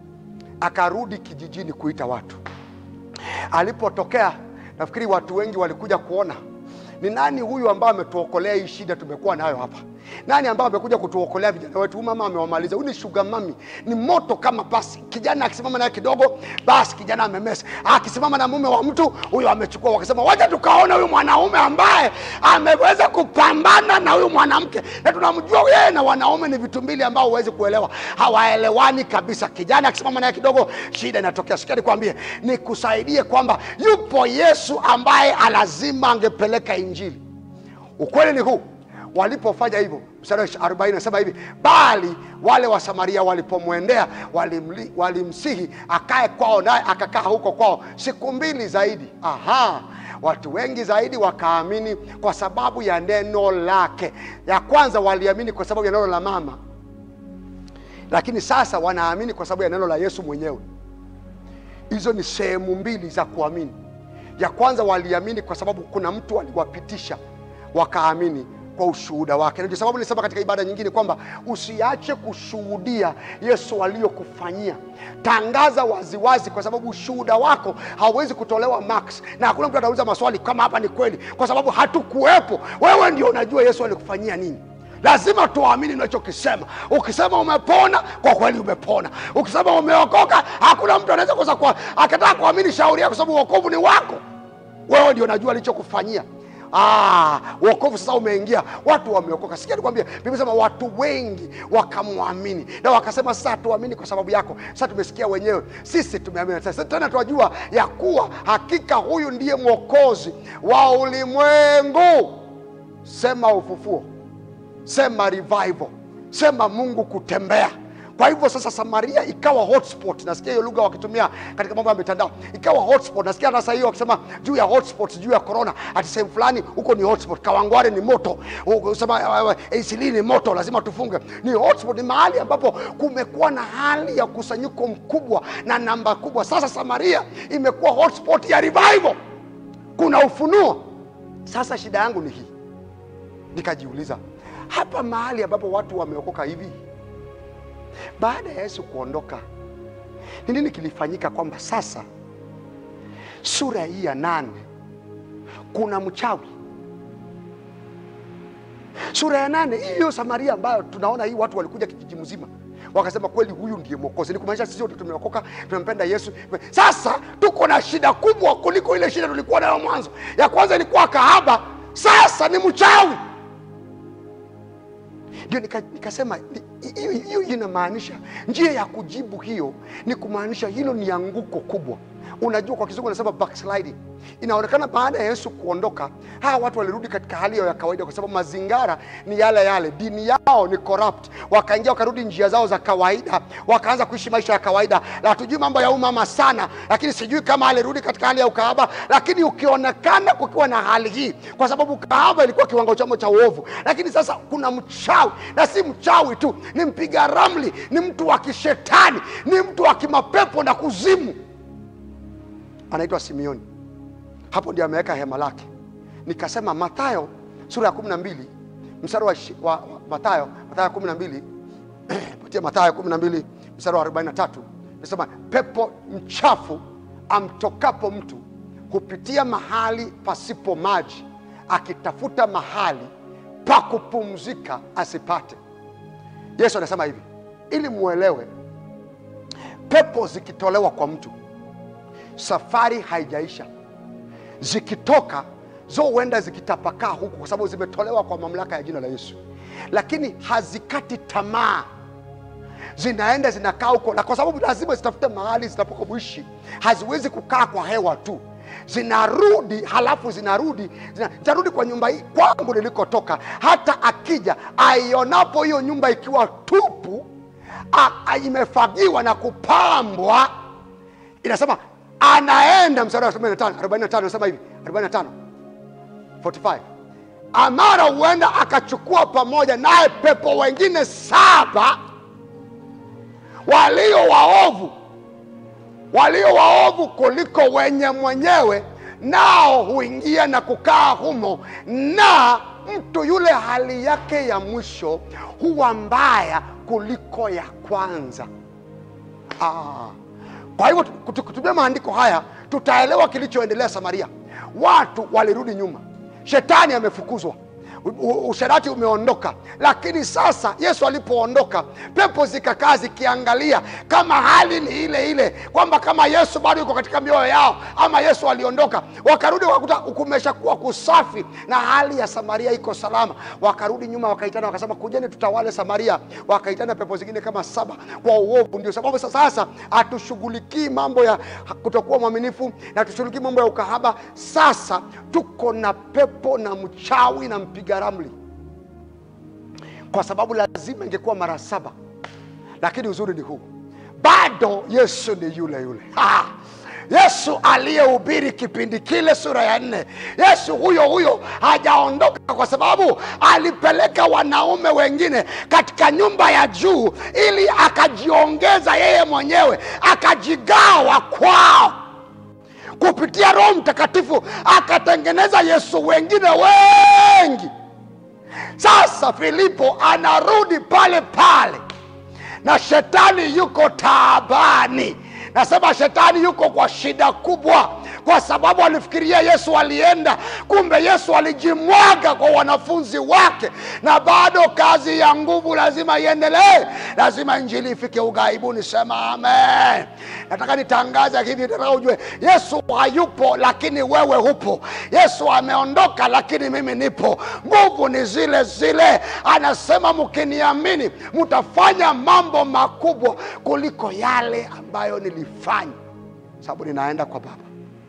akarudi kijijini kuita watu alipotokea nafikiri watu wengi walikuja kuona ni nani huyu ambaye ametuokolea hii shida tumekuwa nayo hapa nani ambaye amekuja kutuokolea vijana wetu huyu mama amewamaliza huyu ni shuga mami ni moto kama basi kijana akisimama naye kidogo basi kijana amemesa akisimama na mume wa mtu huyo amechukua wakasema wacha tukaona huyu mwanaume ambaye ameweza kupambana na huyu mwanamke na tunamjua yeye na wanaume ni vitu mbili ambao huwezi kuelewa hawaelewani kabisa kijana akisimama naye kidogo shida inatokea sikia nikwambie nikusaidie kwamba yupo yesu ambaye lazima angepeleka injili ukweli ni huu walipofanya hivyo mstari wa 40 nasema hivi bali wale wa samaria walipomwendea walimli- walimsihi akae kwao naye akakaa huko kwao siku mbili zaidi aha watu wengi zaidi wakaamini kwa sababu ya neno lake ya kwanza waliamini kwa sababu ya neno la mama lakini sasa wanaamini kwa sababu ya neno la yesu mwenyewe hizo ni sehemu mbili za kuamini ya kwanza waliamini kwa sababu kuna mtu aliwapitisha wakaamini kwa ushuhuda wake ndio sababu nilisema katika ibada nyingine kwamba usiache kushuhudia yesu aliyokufanyia tangaza waziwazi kwa sababu ushuhuda wako hauwezi kutolewa max na hakuna mtu atauliza maswali kama hapa ni kweli kwa sababu hatukuwepo wewe ndio unajua yesu alikufanyia nini lazima tuamini unachokisema ukisema umepona kwa kweli umepona ukisema umeokoka hakuna mtu anaweza kosa kwa akataka kuamini shauri yako kwa sababu uokovu ni wako wewe ndio unajua alichokufanyia Ah, wokovu sasa umeingia watu wameokoka sikia nikwambia biblia sema watu wengi wakamwamini na wakasema sasa hatuamini kwa sababu yako sasa tumesikia wenyewe sisi tumeamini sasa tena tunajua ya kuwa hakika huyu ndiye mwokozi wa ulimwengu sema ufufuo sema revival sema mungu kutembea kwa hivyo sasa samaria ikawa hotspot nasikia hiyo lugha wakitumia katika mambo ya mitandao ikawa hotspot nasikia sasa hiyo wakisema juu ya hotspot juu ya corona ati sehemu fulani huko ni hotspot kawangware ni moto sema isili ni moto lazima tufunge ni hotspot ni mahali ambapo kumekuwa na hali ya kusanyiko mkubwa na namba kubwa sasa samaria imekuwa hotspot ya revival kuna ufunuo sasa shida yangu ni hii nikajiuliza hapa mahali ambapo watu wameokoka hivi baada ya yesu kuondoka ni nini kilifanyika kwamba sasa sura hii ya nane kuna mchawi sura ya nane hiyo samaria ambayo tunaona hii watu walikuja kijiji mzima wakasema kweli huyu ndiye mwokozi ni kumaanisha sisi wote tumeokoka tumempenda yesu sasa tuko na shida kubwa kuliko ile shida tulikuwa nayo mwanzo ya kwanza ilikuwa kahaba sasa ni mchawi ndio nika- nikasema ni- hiyo hiyo inamaanisha njia ya kujibu hiyo ni kumaanisha hilo ni anguko kubwa unajua kwa kizungu anasema backsliding inaonekana baada ya yesu kuondoka hawa watu walirudi katika hali yao ya kawaida kwa sababu mazingara ni yale yale dini yao ni corrupt wakaingia wakarudi njia zao za kawaida wakaanza kuishi maisha ya kawaida na hatujui mambo ya umama sana lakini sijui kama alirudi katika hali ya ukahaba lakini ukionekana kukiwa na hali hii kwa sababu ukahaba ilikuwa kiwango chamo cha uovu lakini sasa kuna mchawi na si mchawi tu ni mpiga ramli ni mtu wa kishetani ni mtu wa kimapepo na kuzimu anaitwa simeoni hapo ndio ameweka hema lake nikasema mathayo sura ya kumi na mbili mstari wa, ishi- wa, wa mathayo mathayo kumi na mbili patia mathayo kumi na mbili mstari wa arobaini na tatu nasema pepo mchafu amtokapo mtu hupitia mahali pasipo maji akitafuta mahali pa kupumzika asipate yesu anasema hivi ili mwelewe pepo zikitolewa kwa mtu safari haijaisha zikitoka zo huenda zikitapakaa huku kwa sababu zimetolewa kwa mamlaka ya jina la yesu lakini hazikati tamaa zinaenda zinakaa huko na kwa sababu lazima zitafute mahali zitapokuishi haziwezi kukaa kwa hewa tu zinarudi halafu zinarudi zina- zitarudi kwa nyumba hii kwangu nilikotoka hata akija aionapo hiyo nyumba ikiwa tupu a- a- imefagiwa na kupambwa inasema anaenda mstari wa 45 45 anasema hivi 45 45 amara huenda akachukua pamoja naye pepo wengine saba walio waovu walio waovu kuliko wenye mwenyewe nao huingia na kukaa humo na mtu yule hali yake ya mwisho huwa mbaya kuliko ya kwanza Ah. Kwa hivyo kutu- kutumia maandiko haya tutaelewa kilichoendelea Samaria. Watu walirudi nyuma, shetani amefukuzwa, U- u- usherati umeondoka. Lakini sasa Yesu alipoondoka, pepo zikakaa zikiangalia kama hali ni ile ile, kwamba kama Yesu bado yuko katika mioyo yao ama Yesu aliondoka. Wakarudi wakakuta kumeshakuwa kusafi na hali ya Samaria iko salama. Wakarudi nyuma, wakaitana wakasema, kujeni tutawale Samaria. Wakaitana pepo zingine kama saba kwa uovu. Ndio sababu sasa sasa hatushughulikii mambo ya kutokuwa mwaminifu na tushughulikii mambo ya ukahaba. Sasa tuko na pepo na mchawi na mpiga ramli kwa sababu lazima ingekuwa mara saba lakini uzuri ni huu bado yesu ni yule yule ha! yesu aliyehubiri kipindi kile sura ya nne yesu huyo huyo hajaondoka kwa sababu alipeleka wanaume wengine katika nyumba ya juu ili akajiongeza yeye mwenyewe akajigawa kwao kupitia roho mtakatifu akatengeneza yesu wengine wengi sasa filipo anarudi pale pale na shetani yuko taabani nasema shetani yuko kwa shida kubwa kwa sababu alifikiria yesu alienda kumbe yesu alijimwaga kwa wanafunzi wake na bado kazi ya nguvu lazima iendelee lazima injili ifike ughaibuni sema amen nataka nitangaza hivi nataka ujue yesu hayupo lakini wewe hupo yesu ameondoka lakini mimi nipo nguvu ni zile zile anasema mkiniamini mtafanya mambo makubwa kuliko yale ambayo nilifanya sababu ninaenda kwa baba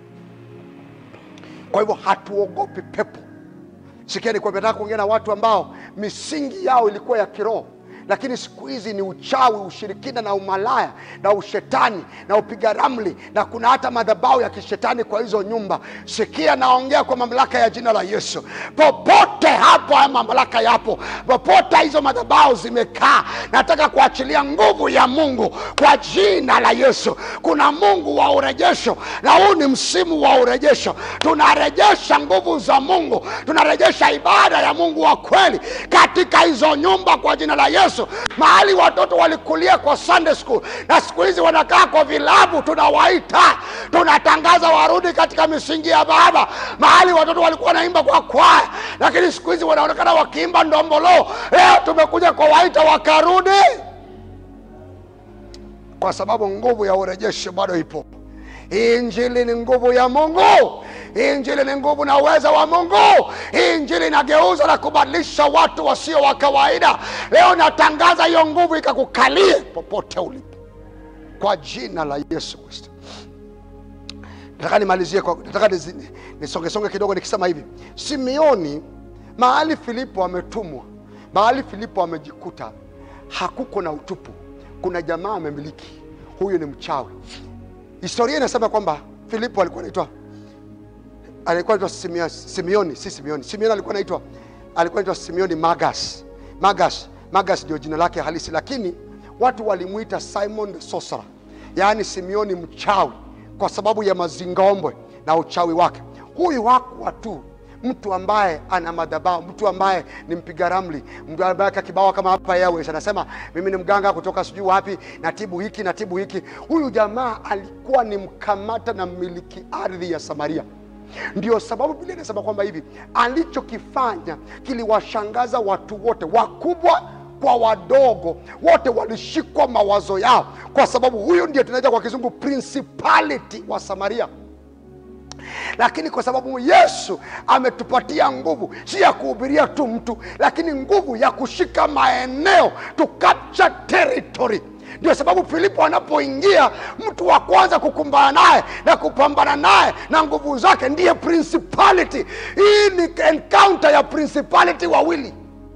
kwa hivyo hatuogopi pepo sikieni kwa nataka kuongea na watu ambao misingi yao ilikuwa ya kiroho lakini siku hizi ni uchawi ushirikina na umalaya na ushetani na upiga ramli na kuna hata madhabau ya kishetani kwa hizo nyumba sikia naongea kwa mamlaka ya jina la yesu popote hapo haya mamlaka yapo popote hizo madhabau zimekaa nataka kuachilia nguvu ya mungu kwa jina la yesu kuna mungu wa urejesho na huu ni msimu wa urejesho tunarejesha nguvu za mungu tunarejesha ibada ya mungu wa kweli katika hizo nyumba kwa jina la yesu mahali watoto walikulia kwa sunday school na siku hizi wanakaa kwa vilabu tunawaita tunatangaza warudi katika misingi ya baba mahali watoto walikuwa wanaimba kwa kwaya lakini siku hizi wanaonekana wakiimba ndombolo leo tumekuja kuwaita wakarudi kwa sababu nguvu ya urejesho bado ipo hii injili ni nguvu ya mungu hii injili ni nguvu na uweza wa mungu hii injili inageuza na kubadilisha watu wasio wa kawaida leo natangaza hiyo nguvu ikakukalie popote ulipo kwa jina la yesu kristo nataka nimalizie kwa, nataka nizi- nisongesonge kidogo nikisema hivi simeoni mahali filipo ametumwa mahali filipo amejikuta hakuko na utupu kuna jamaa amemiliki huyu ni mchawi historia inasema kwamba filipo alikuwa anaitwa alikuwa anaitwa Simea- simeoni si simeoni simeoni alikuwa anaitwa alikuwa anaitwa simeoni magas magas magas ndio jina lake halisi lakini watu walimwita simon the sorcerer yaani simeoni mchawi kwa sababu ya mazingombwe na uchawi wake huyu hakuwa tu mtu ambaye ana madhabahu mtu ambaye ni mpiga ramli mtu ambaye kakibao kama hapa Airways anasema mimi ni mganga kutoka sijui wapi natibu hiki natibu hiki huyu jamaa alikuwa ni mkamata na mmiliki ardhi ya samaria ndio sababu biblia inasema kwamba hivi alichokifanya kiliwashangaza watu wote wakubwa kwa wadogo wote walishikwa mawazo yao kwa sababu huyu ndiye tunaita kwa kizungu principality wa samaria lakini kwa sababu yesu ametupatia nguvu si ya kuhubiria tu mtu lakini nguvu ya kushika maeneo to capture territory ndio sababu filipo anapoingia mtu wa kwanza kukumbana naye na kupambana naye na nguvu zake ndiye principality hii ni encounter ya principality wawili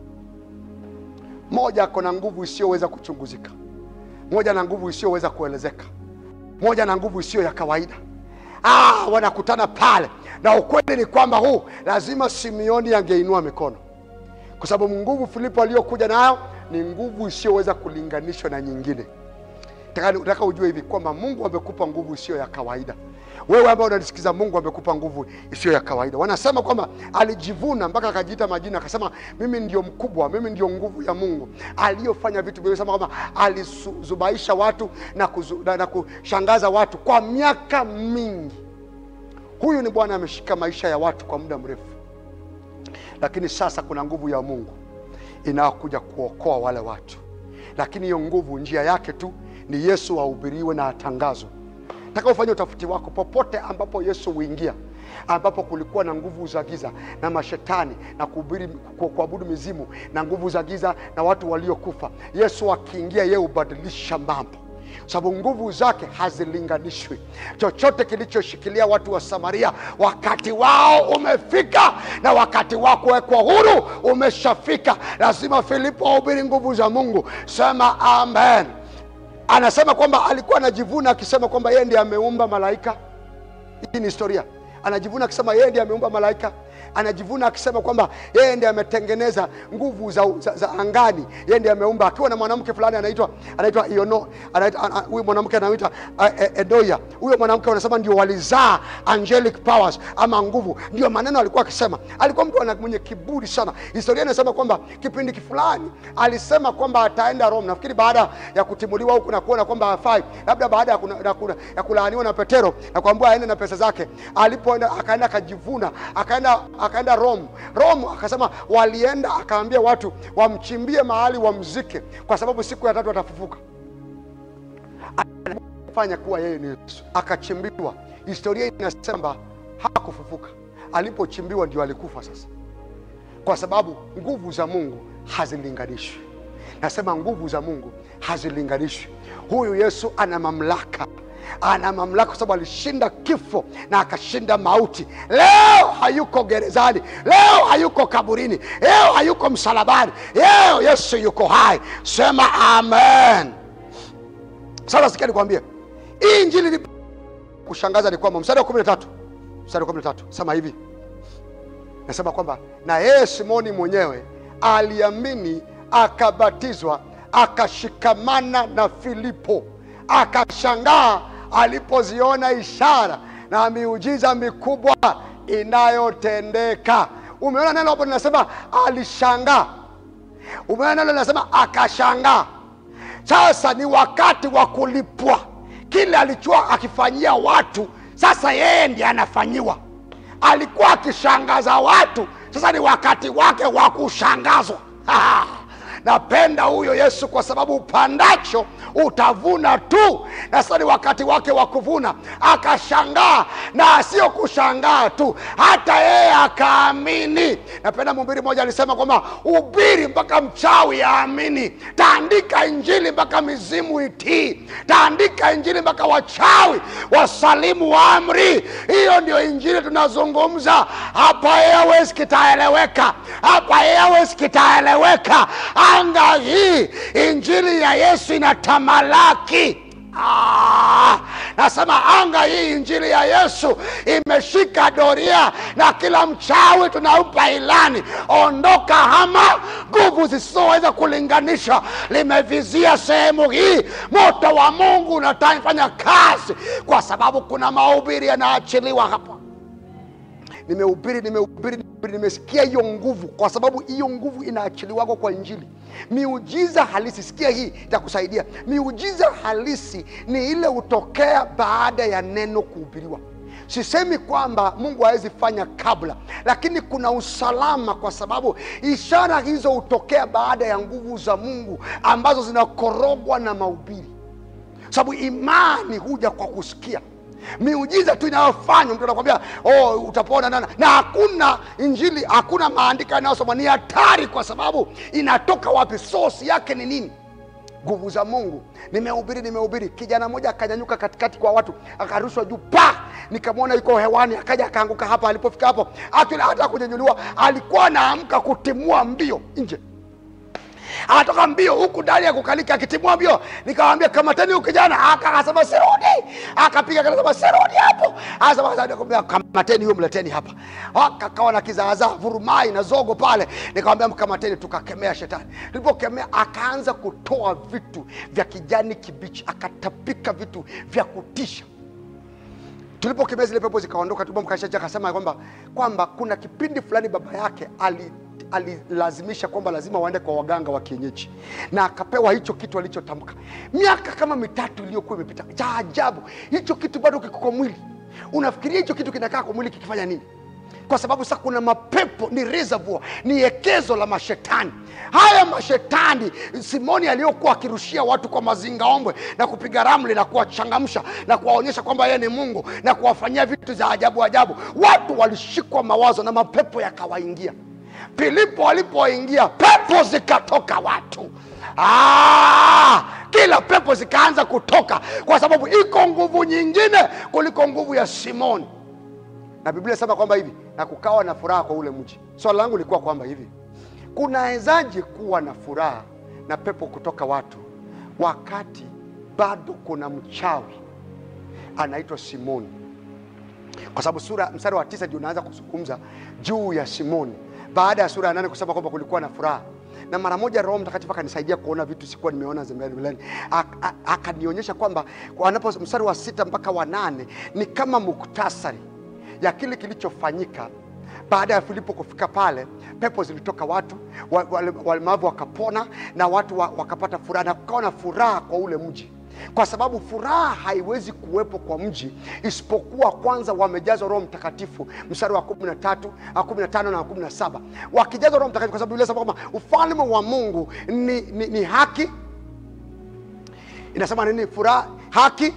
moja ako na nguvu isiyoweza kuchunguzika moja na nguvu isiyoweza kuelezeka moja na nguvu isiyo ya kawaida ah, wanakutana pale na ukweli ni kwamba huu lazima simeoni angeinua mikono kwa sababu nguvu filipo aliyokuja nayo ni nguvu isiyoweza kulinganishwa na nyingine Nataka- nataka ujue hivi kwamba mungu amekupa nguvu isiyo ya kawaida wewe ambaye unanisikiza mungu amekupa nguvu isiyo ya kawaida wanasema kwamba alijivuna mpaka akajiita majina akasema mimi ndio mkubwa mimi ndio nguvu ya mungu aliyofanya vitu vilivyosema kwamba alizubaisha watu na, kuzu, na, na kushangaza watu kwa miaka mingi huyu ni bwana ameshika maisha ya watu kwa muda mrefu lakini sasa kuna nguvu ya mungu inayokuja kuokoa wale watu lakini hiyo nguvu njia yake tu ni yesu ahubiriwe na atangazwe taka ufanye utafiti wako popote ambapo yesu huingia ambapo kulikuwa na nguvu za giza na mashetani na kuhubiri ku- kuabudu mizimu na nguvu za giza na watu waliokufa yesu akiingia yeye hubadilisha mambo sababu nguvu zake hazilinganishwi. Chochote kilichoshikilia watu wa Samaria, wakati wao umefika, na wakati wa kuwekwa huru umeshafika. Lazima Filipo ahubiri nguvu za Mungu. Sema amen. Anasema kwamba alikuwa anajivuna akisema kwamba yeye ndiye ameumba malaika. Hii ni historia. Anajivuna akisema yeye ndiye ameumba malaika anajivuna akisema kwamba yeye ndiye ametengeneza nguvu za, za, za angani, yeye ndiye ameumba, akiwa na mwanamke fulani anaitwa anaitwa Iono, anaitwa an- an- huyu mwanamke anaitwa uh, Edoya. Huyo mwanamke wanasema ndio walizaa angelic powers ama nguvu, ndio maneno alikuwa akisema. Alikuwa mtu ana- mwenye kiburi sana. Historia inasema kwamba kipindi fulani alisema kwamba ataenda Rome, nafikiri baada ya kutimuliwa huku na kuona kwamba hafai, labda baada ya, kuna, ya, kuna, ya kulaaniwa na Petero na kuambiwa aende na pesa zake, alipoenda akaenda akajivuna, akaenda akaenda Rome. Rome akasema walienda, akaambia watu wamchimbie mahali wamzike, kwa sababu siku ya tatu atafufuka. Fanya kuwa yeye ni Yesu, akachimbiwa. Historia inasema kwamba hakufufuka, alipochimbiwa ndio alikufa. Sasa kwa sababu nguvu za Mungu hazilinganishwi. Nasema nguvu za Mungu hazilinganishwi. Huyu Yesu ana mamlaka, ana mamlaka kwa sababu alishinda kifo na akashinda mauti. Leo hayuko gerezani, leo hayuko kaburini, leo hayuko msalabani, leo Yesu yuko hai. Sema amen. Sasa sikia nikwambie, hii injili ni kushangaza ni kwamba mstari wa kumi na tatu mstari wa kumi na tatu sema hivi nasema kwamba na yeye Simoni mwenyewe aliamini, akabatizwa, akashikamana na Filipo, akashangaa alipoziona ishara na miujiza mikubwa inayotendeka. Umeona neno hapo linasema alishangaa, umeona neno linasema akashangaa. Sasa ni wakati wa kulipwa kile alichokuwa akifanyia watu, sasa yeye ndiye anafanyiwa alikuwa akishangaza watu, sasa ni wakati wake wa kushangazwa. Napenda huyo Yesu kwa sababu upandacho utavuna tu, na sasa ni wakati wake wa kuvuna. Akashangaa na sio kushangaa tu, hata yeye akaamini. Napenda mhubiri mmoja alisema kwamba ubiri mpaka mchawi aamini, taandika injili mpaka mizimu itii, taandika injili mpaka wachawi wasalimu amri. Hiyo ndio injili tunazungumza hapa. Airways kitaeleweka hapa, Airways kitaeleweka. Anga hii injili ya Yesu inatamalaki. Ah, nasema anga hii injili ya Yesu imeshika doria, na kila mchawi tunaupa ilani, ondoka, hama. Nguvu zisizoweza kulinganisha limevizia sehemu hii. Moto wa Mungu unafanya kazi, kwa sababu kuna mahubiri yanaachiliwa hapa nimehubiri nimehubiri nimehubiri, nimesikia hiyo nguvu, kwa sababu hiyo nguvu inaachiliwako kwa Injili. Miujiza halisi, sikia hii itakusaidia. Miujiza halisi ni ile hutokea baada ya neno kuhubiriwa. Sisemi kwamba Mungu hawezi fanya kabla, lakini kuna usalama, kwa sababu ishara hizo hutokea baada ya nguvu za Mungu ambazo zinakorogwa na mahubiri, sababu imani huja kwa kusikia miujiza tu inayofanywa mtu anakwambia oh, utapona nana na hakuna injili hakuna maandiko yanayosoma ni hatari kwa sababu inatoka wapi sosi yake ni nini nguvu za mungu nimehubiri nimehubiri kijana mmoja akanyanyuka katikati kwa watu akarushwa juu pa nikamwona yuko hewani akaja akaanguka hapa alipofika hapo hata hata kunyanyuliwa alikuwa anaamka kutimua mbio nje anatoka mbio huku ndani ya kukalika akitimua mbio nikamwambia kamateni huyu kijana Aka- akasema sirudi akapiga akasema sirudi hapo akasema kamateni huyo mleteni hapa akakawa na kizaazaa vurumai na zogo pale nikamwambia mkamateni tukakemea shetani tulipokemea akaanza kutoa vitu vya kijani kibichi akatapika vitu vya kutisha tulipokemea zile pepo zikaondoka tupomkashaji akasema kwamba kwamba kuna kipindi fulani baba yake ali alilazimisha kwamba lazima waende kwa waganga wa kienyeji na akapewa hicho kitu alichotamka miaka kama mitatu iliyokuwa imepita cha ajabu hicho kitu bado kiko kwa mwili unafikiria hicho kitu kinakaa kwa mwili kikifanya nini kwa sababu sasa kuna mapepo ni reservoir ni ekezo la mashetani haya mashetani simoni aliyokuwa akirushia watu kwa mazingaombwe na kupiga ramli na kuwachangamsha na kuwaonyesha kwamba yeye ni mungu na kuwafanyia vitu za ajabu ajabu watu walishikwa mawazo na mapepo yakawaingia Filipo alipoingia pepo zikatoka watu. Ah, kila pepo zikaanza kutoka kwa sababu iko nguvu nyingine kuliko nguvu ya simoni na biblia inasema kwamba hivi na kukawa na furaha kwa ule mji swala langu lilikuwa kwamba hivi kunawezaje kuwa na furaha na pepo kutoka watu wakati bado kuna mchawi anaitwa simoni kwa sababu sura mstari wa tisa ndio unaanza kuzungumza juu ya simoni baada ya sura ya nane kusema kwamba kulikuwa na furaha na mara moja roho mtakatifu akanisaidia kuona vitu sikuwa nimeona mbeleni akanionyesha kwamba anapo mstari wa sita mpaka wa nane ni kama muktasari ya kile kilichofanyika baada ya filipo kufika pale pepo zilitoka watu wa- wale- walemavu wakapona na watu wa- wakapata furaha na kukawa na furaha kwa ule mji kwa sababu furaha haiwezi kuwepo kwa mji isipokuwa kwanza wamejazwa roho mtakatifu mstari wa 13 ah, 15 na 17 wakijazwa roho mtakatifu kwa sababu Biblia inasema kwamba ufalme wa mungu ni, ni, ni haki inasema nini furaha haki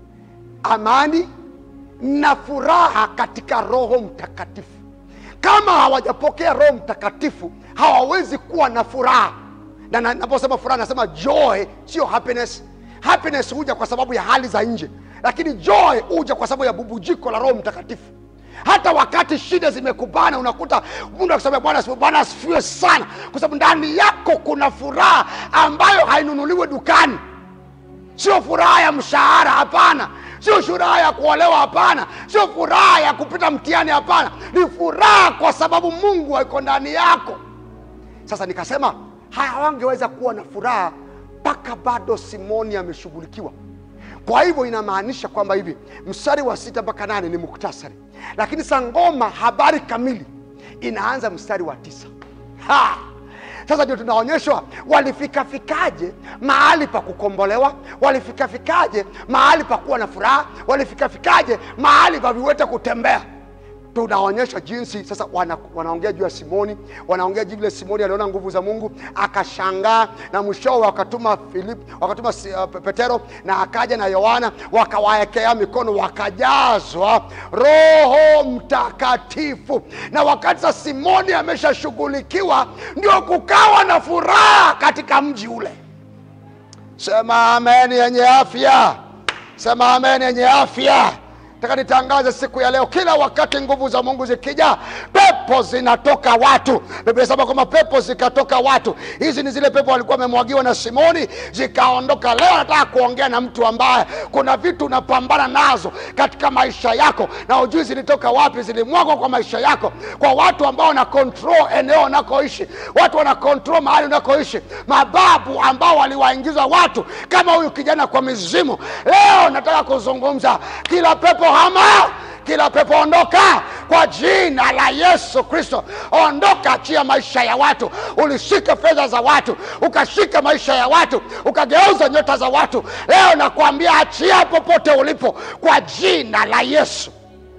amani na furaha katika roho mtakatifu kama hawajapokea roho mtakatifu hawawezi kuwa na furaha na na- naposema furaha nasema joy sio happiness happiness huja kwa sababu ya hali za nje lakini joy huja kwa sababu ya bubujiko la roho mtakatifu hata wakati shida zimekubana unakuta mtu akisema bwana asifiwe, bwana asifiwe sana kwa sababu ndani yako kuna furaha ambayo hainunuliwi dukani sio furaha ya mshahara hapana sio furaha ya kuolewa hapana sio furaha ya kupita mtihani hapana ni furaha kwa sababu mungu aiko ndani yako sasa nikasema hawangeweza kuwa na furaha mpaka bado simoni ameshughulikiwa kwa hivyo inamaanisha kwamba hivi mstari wa sita mpaka nane ni muktasari lakini sangoma habari kamili inaanza mstari wa tisa ha! sasa ndio tunaonyeshwa walifikafikaje mahali pa kukombolewa walifikafikaje mahali pa kuwa na furaha walifikafikaje mahali pa viwete kutembea tunaonyesha jinsi sasa wana, wanaongea juu ya simoni wanaongea juu vile simoni aliona nguvu za mungu akashangaa na mwishowe wakatuma Filip, wakatuma si- uh, petero na akaja na yohana wakawaekea mikono wakajazwa roho mtakatifu na wakati sa simoni ameshashughulikiwa ndio kukawa na furaha katika mji ule sema amen yenye afya sema amen yenye afya taka nitangaze siku ya leo kila wakati nguvu za mungu zikija pepo zinatoka watu biblia inasema kwamba pepo zikatoka watu hizi ni zile pepo walikuwa wamemwagiwa na simoni zikaondoka leo nataka kuongea na mtu ambaye kuna vitu unapambana nazo katika maisha yako na ujui zilitoka wapi zilimwagwa kwa maisha yako kwa watu ambao wana control eneo unakoishi watu wana control mahali unakoishi mababu ambao waliwaingiza watu kama huyu kijana kwa mizimu leo nataka kuzungumza kila pepo hama kila pepo ondoka kwa jina la yesu kristo ondoka achia maisha ya watu ulishika fedha za watu ukashika maisha ya watu ukageuza nyota za watu leo nakwambia achia popote ulipo kwa jina la yesu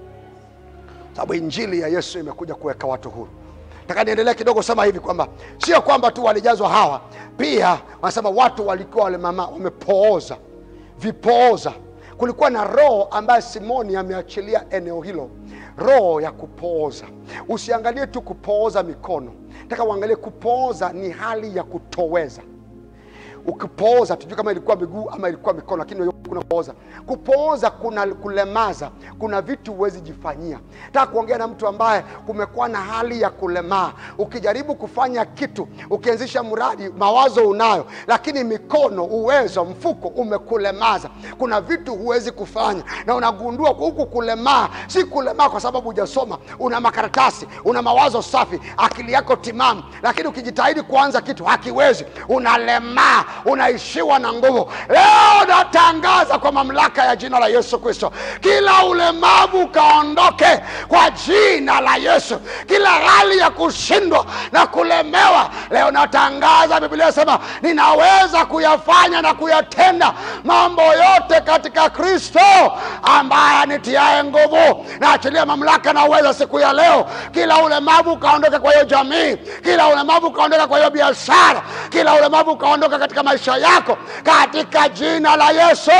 sababu injili ya yesu imekuja kuweka watu huru taka niendelee kidogo sema hivi kwamba sio kwamba tu walijazwa hawa pia wanasema watu walikuwa wale mama wamepooza vipooza kulikuwa na roho ambaye simoni ameachilia eneo hilo roho ya kupooza usiangalie tu kupooza mikono taka uangalie kupooza ni hali ya kutoweza ukipooza tujui kama ilikuwa miguu ama ilikuwa mikono lakini kuna kupooza kupooza kuna kulemaza kuna vitu huwezi jifanyia taka kuongea na mtu ambaye kumekuwa na hali ya kulemaa ukijaribu kufanya kitu ukianzisha mradi mawazo unayo lakini mikono uwezo mfuko umekulemaza kuna vitu huwezi kufanya na unagundua huku kulemaa si kulemaa kwa sababu hujasoma una makaratasi una mawazo safi akili yako timamu lakini ukijitahidi kuanza kitu hakiwezi unalemaa unaishiwa na nguvu leo natangaza kwa mamlaka ya jina la yesu kristo kila ulemavu ukaondoke kwa jina la yesu kila hali ya kushindwa na kulemewa leo natangaza biblia sema ninaweza kuyafanya na kuyatenda mambo yote katika kristo ambaye anitiaye nguvu naachilia mamlaka na uweza siku ya leo kila ulemavu ukaondoke kwa hiyo jamii kila ulemavu ukaondoka kwa hiyo biashara kila ulemavu ukaondoka katika maisha yako katika jina la yesu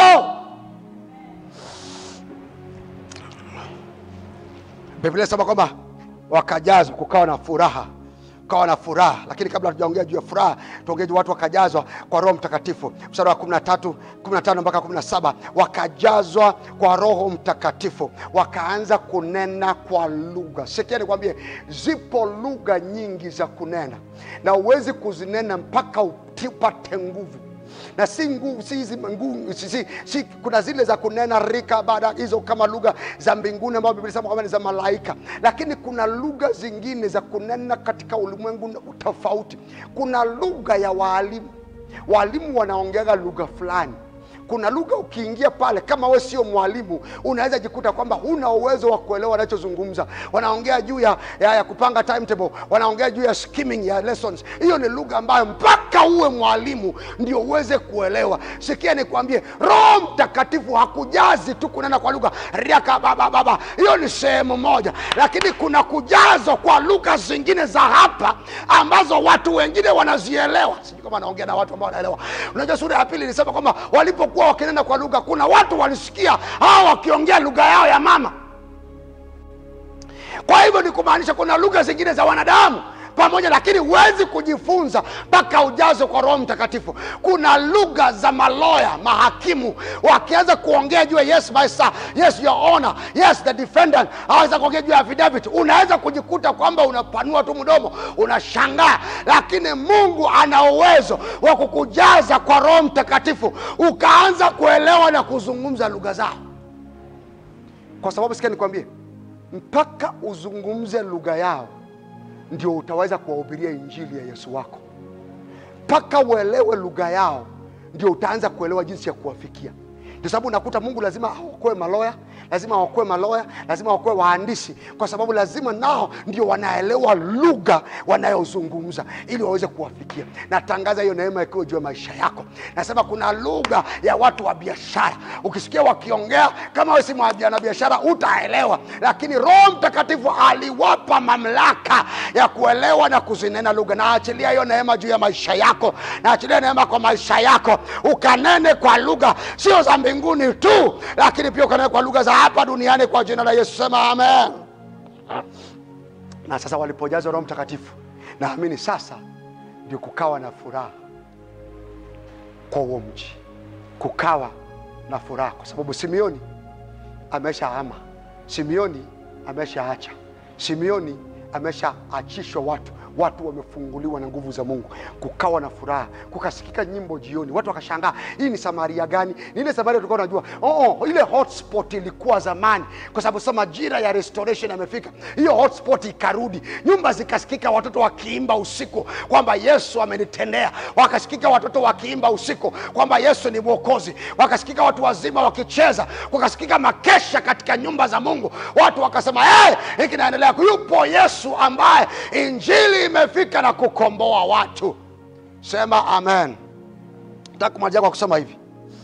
biblia sema kwamba wakajazwa kukawa na furaha ukawa na furaha. Lakini kabla hatujaongea juu ya furaha, tuongee juu watu wakajazwa kwa Roho Mtakatifu. Mstari wa 13, 15 mpaka 17, wakajazwa kwa Roho Mtakatifu, wakaanza kunena kwa lugha. Sikia nikwambie, zipo lugha nyingi za kunena na huwezi kuzinena mpaka upate nguvu na si nguvu si hizi nguvu si, si, si, kuna zile za kunena rika baada hizo kama lugha za mbinguni ambayo Biblia inasema kwamba ni za malaika, lakini kuna lugha zingine za kunena katika ulimwengu tofauti. Kuna lugha ya waalimu, waalimu wanaongeaga lugha fulani kuna lugha ukiingia pale, kama we sio mwalimu, unaweza jikuta kwamba huna uwezo wa kuelewa wanachozungumza. Wanaongea juu ya, ya, ya kupanga timetable, wanaongea juu ya skimming ya lessons. Hiyo ni lugha ambayo mpaka uwe mwalimu ndio uweze kuelewa. Sikia nikwambie, Roho Mtakatifu hakujazi tu kunena kwa lugha riaka baba baba, hiyo ni sehemu moja, lakini kuna kujazwa kwa lugha zingine za hapa ambazo watu wengine wanazielewa. Sijui kama naongea na watu ambao wanaelewa. Unajua, sura ya pili ilisema kwamba walipo walikuwa wakinena kwa lugha, kuna watu walisikia hawa wakiongea lugha yao ya mama. Kwa hivyo ni kumaanisha kuna lugha zingine za wanadamu pamoja, lakini huwezi kujifunza mpaka ujazwe kwa Roho Mtakatifu. Kuna lugha za maloya, mahakimu wakianza kuongea juu ya yes my sir, yes your honor, yes the defendant, aweza kuongea juu ya affidavit, unaweza kujikuta kwamba unapanua tu mdomo, unashangaa, lakini Mungu ana uwezo wa kukujaza kwa Roho Mtakatifu ukaanza kuelewa na kuzungumza lugha zao, kwa sababu sikia nikwambie, mpaka uzungumze lugha yao ndio utaweza kuwahubiria injili ya Yesu wako. Mpaka uelewe lugha yao ndio utaanza kuelewa jinsi ya kuwafikia. Ndio sababu unakuta Mungu lazima aokoe maloya, lazima aokoe maloya, lazima aokoe waandishi, kwa sababu lazima nao ndio wanaelewa lugha wanayozungumza ili waweze kuwafikia. Natangaza hiyo neema ikiwa juu ya maisha yako. Nasema kuna lugha ya watu wa biashara, ukisikia wakiongea, kama wewe si mwanabiashara utaelewa, lakini Roho Mtakatifu aliwapa mamlaka ya kuelewa na kuzinena lugha. Naachilia hiyo neema juu ya maisha yako, naachilia neema kwa maisha yako, ukanene kwa lugha sio za mbinguni tu, lakini pia ukanene kwa lugha za hapa duniani kwa jina la Yesu. Sema amen. Na sasa walipojazwa Roho Mtakatifu, naamini sasa ndio kukawa na furaha kwa huo mji, kukawa na furaha kwa sababu Simeoni ameshaama, Simeoni ameshaacha, Simeoni ameshaachishwa watu watu wamefunguliwa na nguvu za Mungu, kukawa na furaha, kukasikika nyimbo jioni, watu wakashangaa, hii ni Samaria gani? Ni ile Samaria tulikuwa tunajua. Oh, ile hotspot ilikuwa zamani, kwa sababu sasa majira ya restoration yamefika. Hiyo hotspot ikarudi, nyumba zikasikika, watoto wakiimba usiku kwamba Yesu amenitendea, wakasikika watoto wakiimba usiku kwamba Yesu ni Mwokozi, wakasikika watu wazima wakicheza, kukasikika makesha katika nyumba za Mungu, watu wakasema hey, hiki naendelea. Yupo Yesu ambaye injili imefika na kukomboa watu. Sema amen. Nataka kumalizia kwa kusema hivi,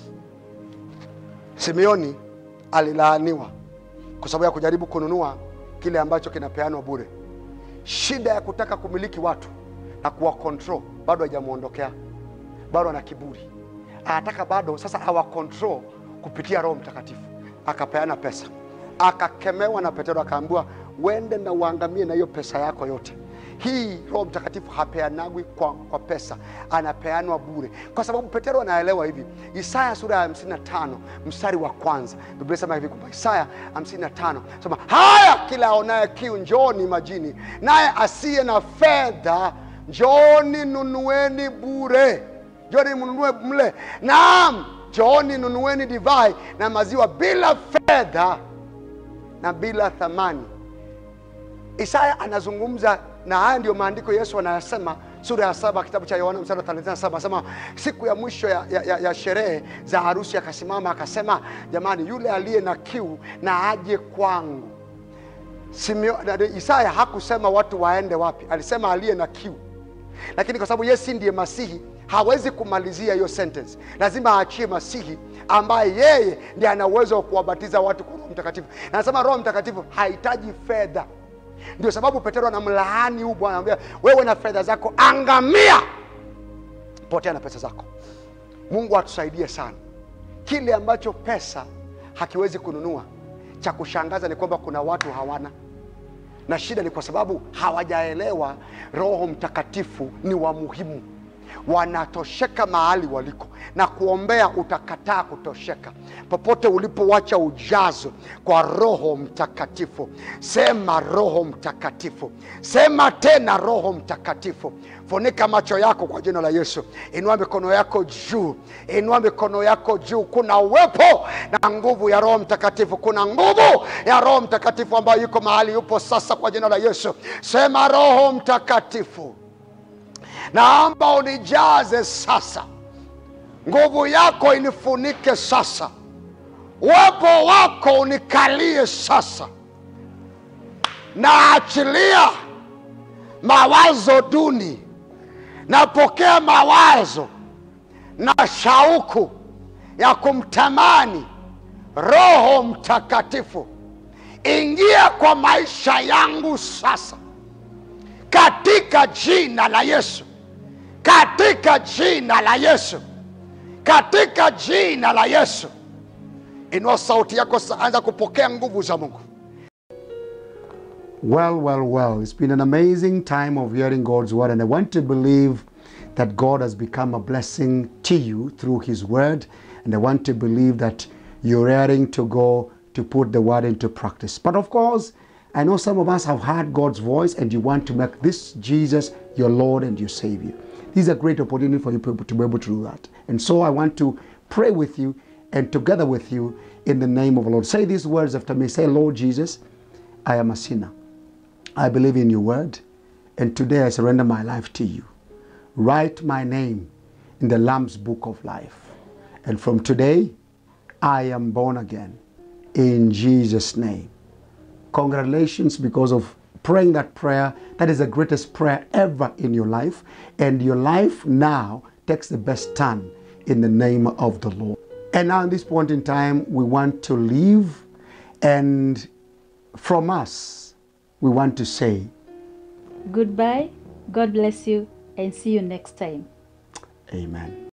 Simeoni alilaaniwa kwa sababu ya kujaribu kununua kile ambacho kinapeanwa bure. Shida ya kutaka kumiliki watu na kuwa control bado haijamwondokea, bado ana kiburi, anataka bado sasa awa control kupitia Roho Mtakatifu. Akapeana pesa, akakemewa na Petero, akaambiwa uende na uangamie na hiyo pesa yako yote hii Roho Mtakatifu hapeanagwi kwa, kwa pesa, anapeanwa bure, kwa sababu Petero anaelewa hivi. Isaya sura ya 55 mstari wa kwanza, Biblia sema hivi kwamba Isaya 55 sema, haya kila aonaye kiu njooni majini, naye asiye na fedha njooni nunueni bure, njooni mnunue mle. Naam, njooni nunueni divai na maziwa bila fedha na bila thamani. Isaya anazungumza na haya ndiyo maandiko Yesu anayasema sura ya saba kitabu cha Yohana mstari wa 37 anasema siku ya mwisho ya, ya, ya, ya sherehe za harusi akasimama akasema, jamani, yule aliye na kiu na aje kwangu. Simeo, Isaya hakusema watu waende wapi, alisema aliye na kiu, lakini kwa sababu Yesu ndiye Masihi hawezi kumalizia hiyo sentence, lazima aachie Masihi ambaye yeye ndiye ana uwezo wa kuwabatiza watu kwa Roho Mtakatifu. Na anasema Roho Mtakatifu hahitaji fedha. Ndio sababu Petero anamlaani huyu bwana, anamwambia wewe na fedha zako angamia, potea na pesa zako. Mungu atusaidie sana. Kile ambacho pesa hakiwezi kununua, cha kushangaza ni kwamba kuna watu hawana na shida ni kwa sababu hawajaelewa roho mtakatifu ni wa muhimu wanatosheka mahali waliko na kuombea utakataa kutosheka popote ulipowacha ujazo kwa roho mtakatifu sema roho mtakatifu sema tena roho mtakatifu funika macho yako kwa jina la yesu inua mikono yako juu inua mikono yako juu kuna uwepo na nguvu ya roho mtakatifu kuna nguvu ya roho mtakatifu ambayo yuko mahali yupo sasa kwa jina la yesu sema roho mtakatifu naomba unijaze sasa nguvu yako inifunike sasa uwepo wako unikalie sasa naachilia mawazo duni napokea mawazo na shauku ya kumtamani roho mtakatifu ingia kwa maisha yangu sasa katika jina la yesu katika jina la yesu katika jina la yesu inua sauti yako sa- anza kupokea nguvu za mungu Well, well, well. It's been an amazing time of hearing God's word, and I want to believe that God has become a blessing to you through His word. And I want to believe that you're raring to go to put the word into practice. But of course, I know some of us have heard God's voice and you want to make this Jesus your Lord and your Savior. This is a great opportunity for you people to be able to do that. And so I want to pray with you and together with you in the name of the Lord. Say these words after me. Say, Lord Jesus, I am a sinner. I believe in your word, and today I surrender my life to you. Write my name in the Lamb's book of life. And from today, I am born again. In Jesus' name. Congratulations because of praying that prayer. That is the greatest prayer ever in your life. And your life now takes the best turn in the name of the Lord. And now, at this point in time, we want to leave. And from us, we want to say, Goodbye, God bless you, and see you next time. Amen.